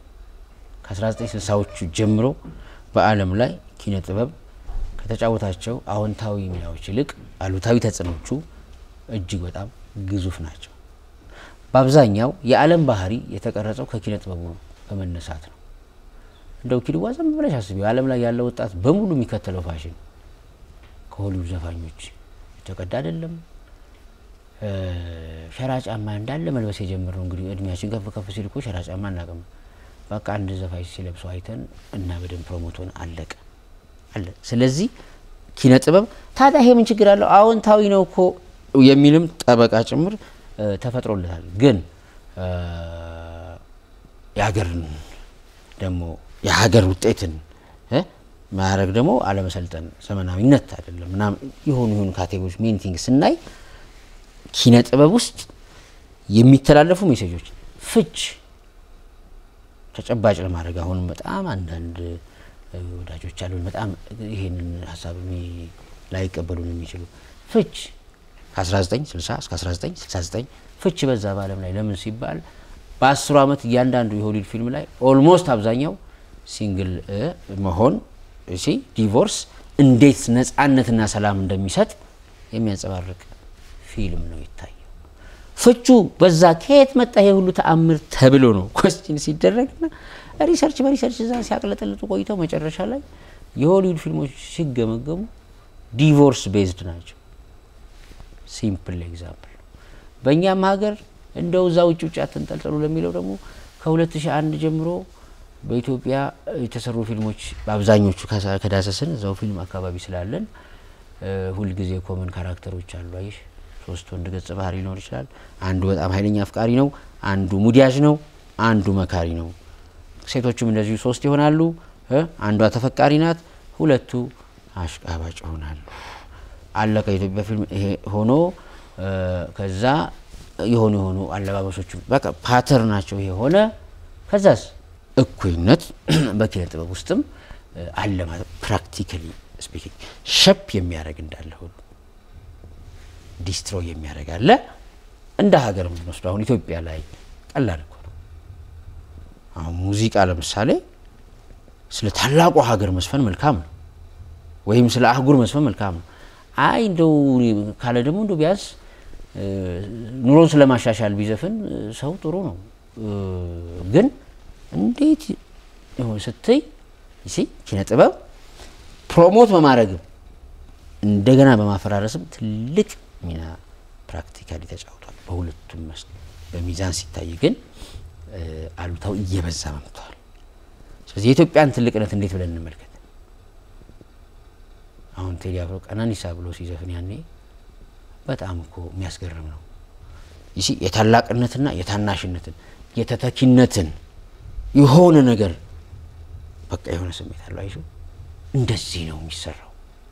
ከ1960ዎቹ ጀምሮ በዓለም ላይ ኪነ ጥበብ ከተጫወታቸው አዎንታዊ ሚናዎች ይልቅ አሉታዊ ተጽዕኖቹ እጅግ በጣም ግዙፍ ናቸው። በአብዛኛው የዓለም ባህሪ የተቀረጸው ከኪነ ጥበቡ በመነሳት ነው። እንደው ኪድዋ ዝም ብለሽ አስቢው። ዓለም ላይ ያለው ወጣት በሙሉ የሚከተለው ፋሽን ከሆሊውድ ዘፋኞች የተቀዳ አይደለም። ሸራ ጫማ እንዳለ መልበስ የጀመርነው እንግዲህ እድሜያችን ከፍ ከፍ ሲል እኮ ሸራ ጫማ እናቅም። በቃ አንድ ዘፋኝ ሲለብሰው አይተን እና በደንብ ፕሮሞቶን አለቀ አለ። ስለዚህ ኪነ ጥበብ ታዲያ ይሄ ምን ችግር አለው? አዎንታዊ ነው እኮ የሚልም ጠበቃ ጭምር ተፈጥሮለታል። ግን የሀገርን ደግሞ የሀገር ውጤትን እ ማድረግ ደግሞ አለመሰልጠን ዘመናዊነት አይደለም ምናምን የሆኑ የሆኑ ካቴጎሪዎች ሜን ቲንግ ስናይ ኪነ ጥበብ ውስጥ የሚተላለፉ ሜሴጆች ፍች ተጨባጭ ለማድረግ አሁንም በጣም አንዳንድ እ ወዳጆች አሉን በጣም ይሄንን ሀሳብ የሚ- ላይቀበሉን የሚችሉ ፍች ከ1960 እስከ 1969 ፍች በዛ በዓለም ላይ ለምን ሲባል በአስሩ ዓመት እያንዳንዱ የሆሊውድ ፊልም ላይ ኦልሞስት አብዛኛው ሲንግል እ መሆን እሺ ዲቮርስ እንዴት ነጻነትና ሰላም እንደሚሰጥ የሚያንጸባርቅ ፊልም ነው ይታየው። ፍቹ በዛ ከየት መጣ ይሄ ሁሉ ተአምር ተብሎ ነው ኮስችን ሲደረግና ሪሰርች በሪሰርች እዛ ሲያቅለጠልጡ ቆይተው መጨረሻ ላይ የሆሊውድ ፊልሞች ሲገመገሙ ዲቮርስ ቤዝድ ናቸው። ሲምፕል ኤግዛምፕል በእኛም ሀገር እንደው እዛ ውጭ ውጭ አትንጠልጠሉ ለሚለው ደግሞ ከ2001 ጀምሮ በኢትዮጵያ የተሰሩ ፊልሞች በአብዛኞቹ ከሳ- ከዳሰስን እዛው ፊልም አካባቢ ስላለን እ፣ ሁልጊዜ ኮመን ካራክተሮች አሉ። አይሽ ሶስት ወንድ ገጸ ባህሪ ሊኖር ይችላል። አንዱ በጣም ኃይለኛ አፍቃሪ ነው፣ አንዱ ሙዲያጅ ነው፣ አንዱ መካሪ ነው። ሴቶቹም እንደዚሁ ሶስት ይሆናሉ። እ፣ አንዷ ተፈቃሪ ናት፣ ሁለቱ አሽቃባጭ ይሆናሉ። አለቀ። የኢትዮጵያ ፊልም ይሄ ሆኖ እ፣ ከዛ የሆኑ የሆኑ አለባበሶቹ በቃ ፓተርናቸው ይሄ ሆነ። ከዛስ እኩይነት በኪነ ጥበብ ውስጥም እ፣ አለ ማለት ፕራክቲካሊ ስፒኪንግ ሸፕ የሚያደርግ እንዳለ ሁሉ ዲስትሮይ የሚያደርግ አለ። እንደ ሀገር የምንወስደው አሁን ኢትዮጵያ ላይ ቀላል እኮ ነው። አሁን ሙዚቃ ለምሳሌ ስለ ታላቁ ሀገር መስፈን መልካም ነው፣ ወይም ስለ አህጉር መስፈን መልካም ነው። አይ እንደው ካለ ደግሞ እንደው ቢያንስ እ፣ ኑሮን ስለማሻሻል ቢዘፍን እ፣ ሰው ጥሩ ነው እ፣ ግን እንዴት ይሆን ስትይ ይሲ ኪነ ጥበብ ፕሮሞት በማድረግም እንደገና በማፈራረስም ትልቅ ሚና ፕራክቲካሊ ተጫውቷል። በሁለቱም መስክ በሚዛን ሲታይ ግን እ፣ አሉታው እየበዛ መምቷል። ስለዚህ የኢትዮጵያን ትልቅነት እንዴት ብለን እንመልከት? አሁን ቴዲ አፍሮ ቀነኒሳ ብሎ ሲዘፍን ያኔ በጣም እኮ የሚያስገርም ነው። ይሲ የታላቅነትና የታናሽነትን የተተኪነትን የሆነ ነገር በቃ የሆነ ስሜት አለው። አይሹ እንደዚህ ነው የሚሰራው።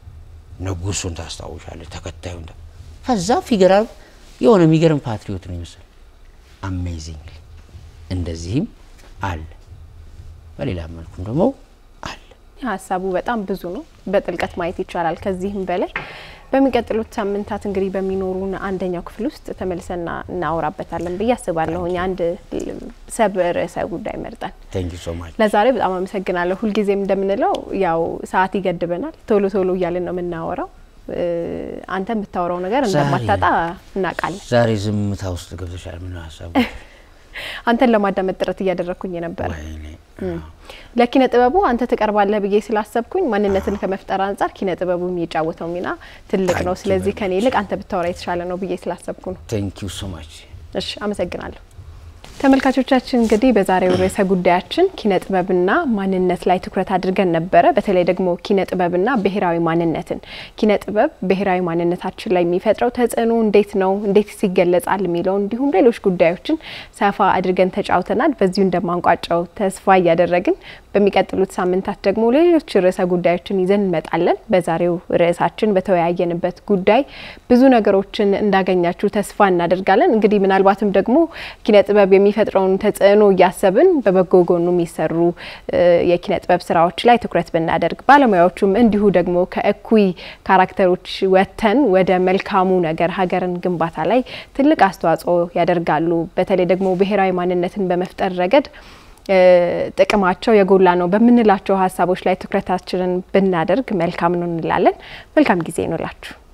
ንጉሱን ታስታውሻለች፣ ተከታዩን ታ- ከዛ ፊገራ የሆነ የሚገርም ፓትሪዮት ነው ይመስል አሜዚንግ። እንደዚህም አለ፣ በሌላ መልኩም ደግሞ አለ። ሀሳቡ በጣም ብዙ ነው። በጥልቀት ማየት ይቻላል ከዚህም በላይ። በሚቀጥሉት ሳምንታት እንግዲህ በሚኖሩን አንደኛው ክፍል ውስጥ ተመልሰና እናወራበታለን ብዬ አስባለሁኝ። አንድ ሰብ ርዕሰ ጉዳይ መርጠን ቴንክ ዩ ሶ ማች። ለዛሬ በጣም አመሰግናለሁ። ሁልጊዜም እንደምንለው ያው ሰዓት ይገድበናል። ቶሎ ቶሎ እያልን ነው የምናወራው። እ፣ አንተ የምታወራው ነገር ዛሬ- እንደማታጣ እናውቃለን። ዛሬ ዝምታ ውስጥ ገብተሻል። ምን ሀሳቡ? አንተን ለማዳመጥ ጥረት እያደረግኩኝ ነበረ። ወይኔ ለኪነ ጥበቡ አንተ ትቀርባለህ ብዬ ስላሰብኩኝ ማንነትን ከመፍጠር አንጻር ኪነ ጥበቡ የሚጫወተው ሚና ትልቅ ነው። Thank you ስለዚህ very ከኔ ይልቅ አንተ ብታወራ የተሻለ ነው ብዬ ስላሰብኩ ነው። ቴንክ ዩ ሶ ማች። እሺ፣ አመሰግናለሁ። ተመልካቾቻችን እንግዲህ በዛሬው ርዕሰ ጉዳያችን ኪነ ጥበብና ማንነት ላይ ትኩረት አድርገን ነበረ። በተለይ ደግሞ ኪነ ጥበብና ብሔራዊ ማንነትን ኪነ ጥበብ ብሔራዊ ማንነታችን ላይ የሚፈጥረው ተጽዕኖ እንዴት ነው፣ እንዴት ይገለጻል የሚለው እንዲሁም ሌሎች ጉዳዮችን ሰፋ አድርገን ተጫውተናል። በዚሁ እንደማንቋጫው ተስፋ እያደረግን በሚቀጥሉት ሳምንታት ደግሞ ሌሎች ርዕሰ ጉዳዮችን ይዘን እንመጣለን። በዛሬው ርዕሳችን በተወያየንበት ጉዳይ ብዙ ነገሮችን እንዳገኛችሁ ተስፋ እናደርጋለን። እንግዲህ ምናልባትም ደግሞ ኪነ ጥበብ የሚፈጥረውን ተጽዕኖ እያሰብን በበጎ ጎኑ የሚሰሩ እ፣ የኪነ ጥበብ ስራዎች ላይ ትኩረት ብናደርግ፣ ባለሙያዎቹም እንዲሁ ደግሞ ከእኩይ ካራክተሮች ወጥተን ወደ መልካሙ ነገር ሀገርን ግንባታ ላይ ትልቅ አስተዋጽኦ ያደርጋሉ። በተለይ ደግሞ ብሔራዊ ማንነትን በመፍጠር ረገድ እ፣ ጥቅማቸው የጎላ ነው በምንላቸው ሀሳቦች ላይ ትኩረታችንን ብናደርግ መልካም ነው እንላለን። መልካም ጊዜ ይኖላችሁ።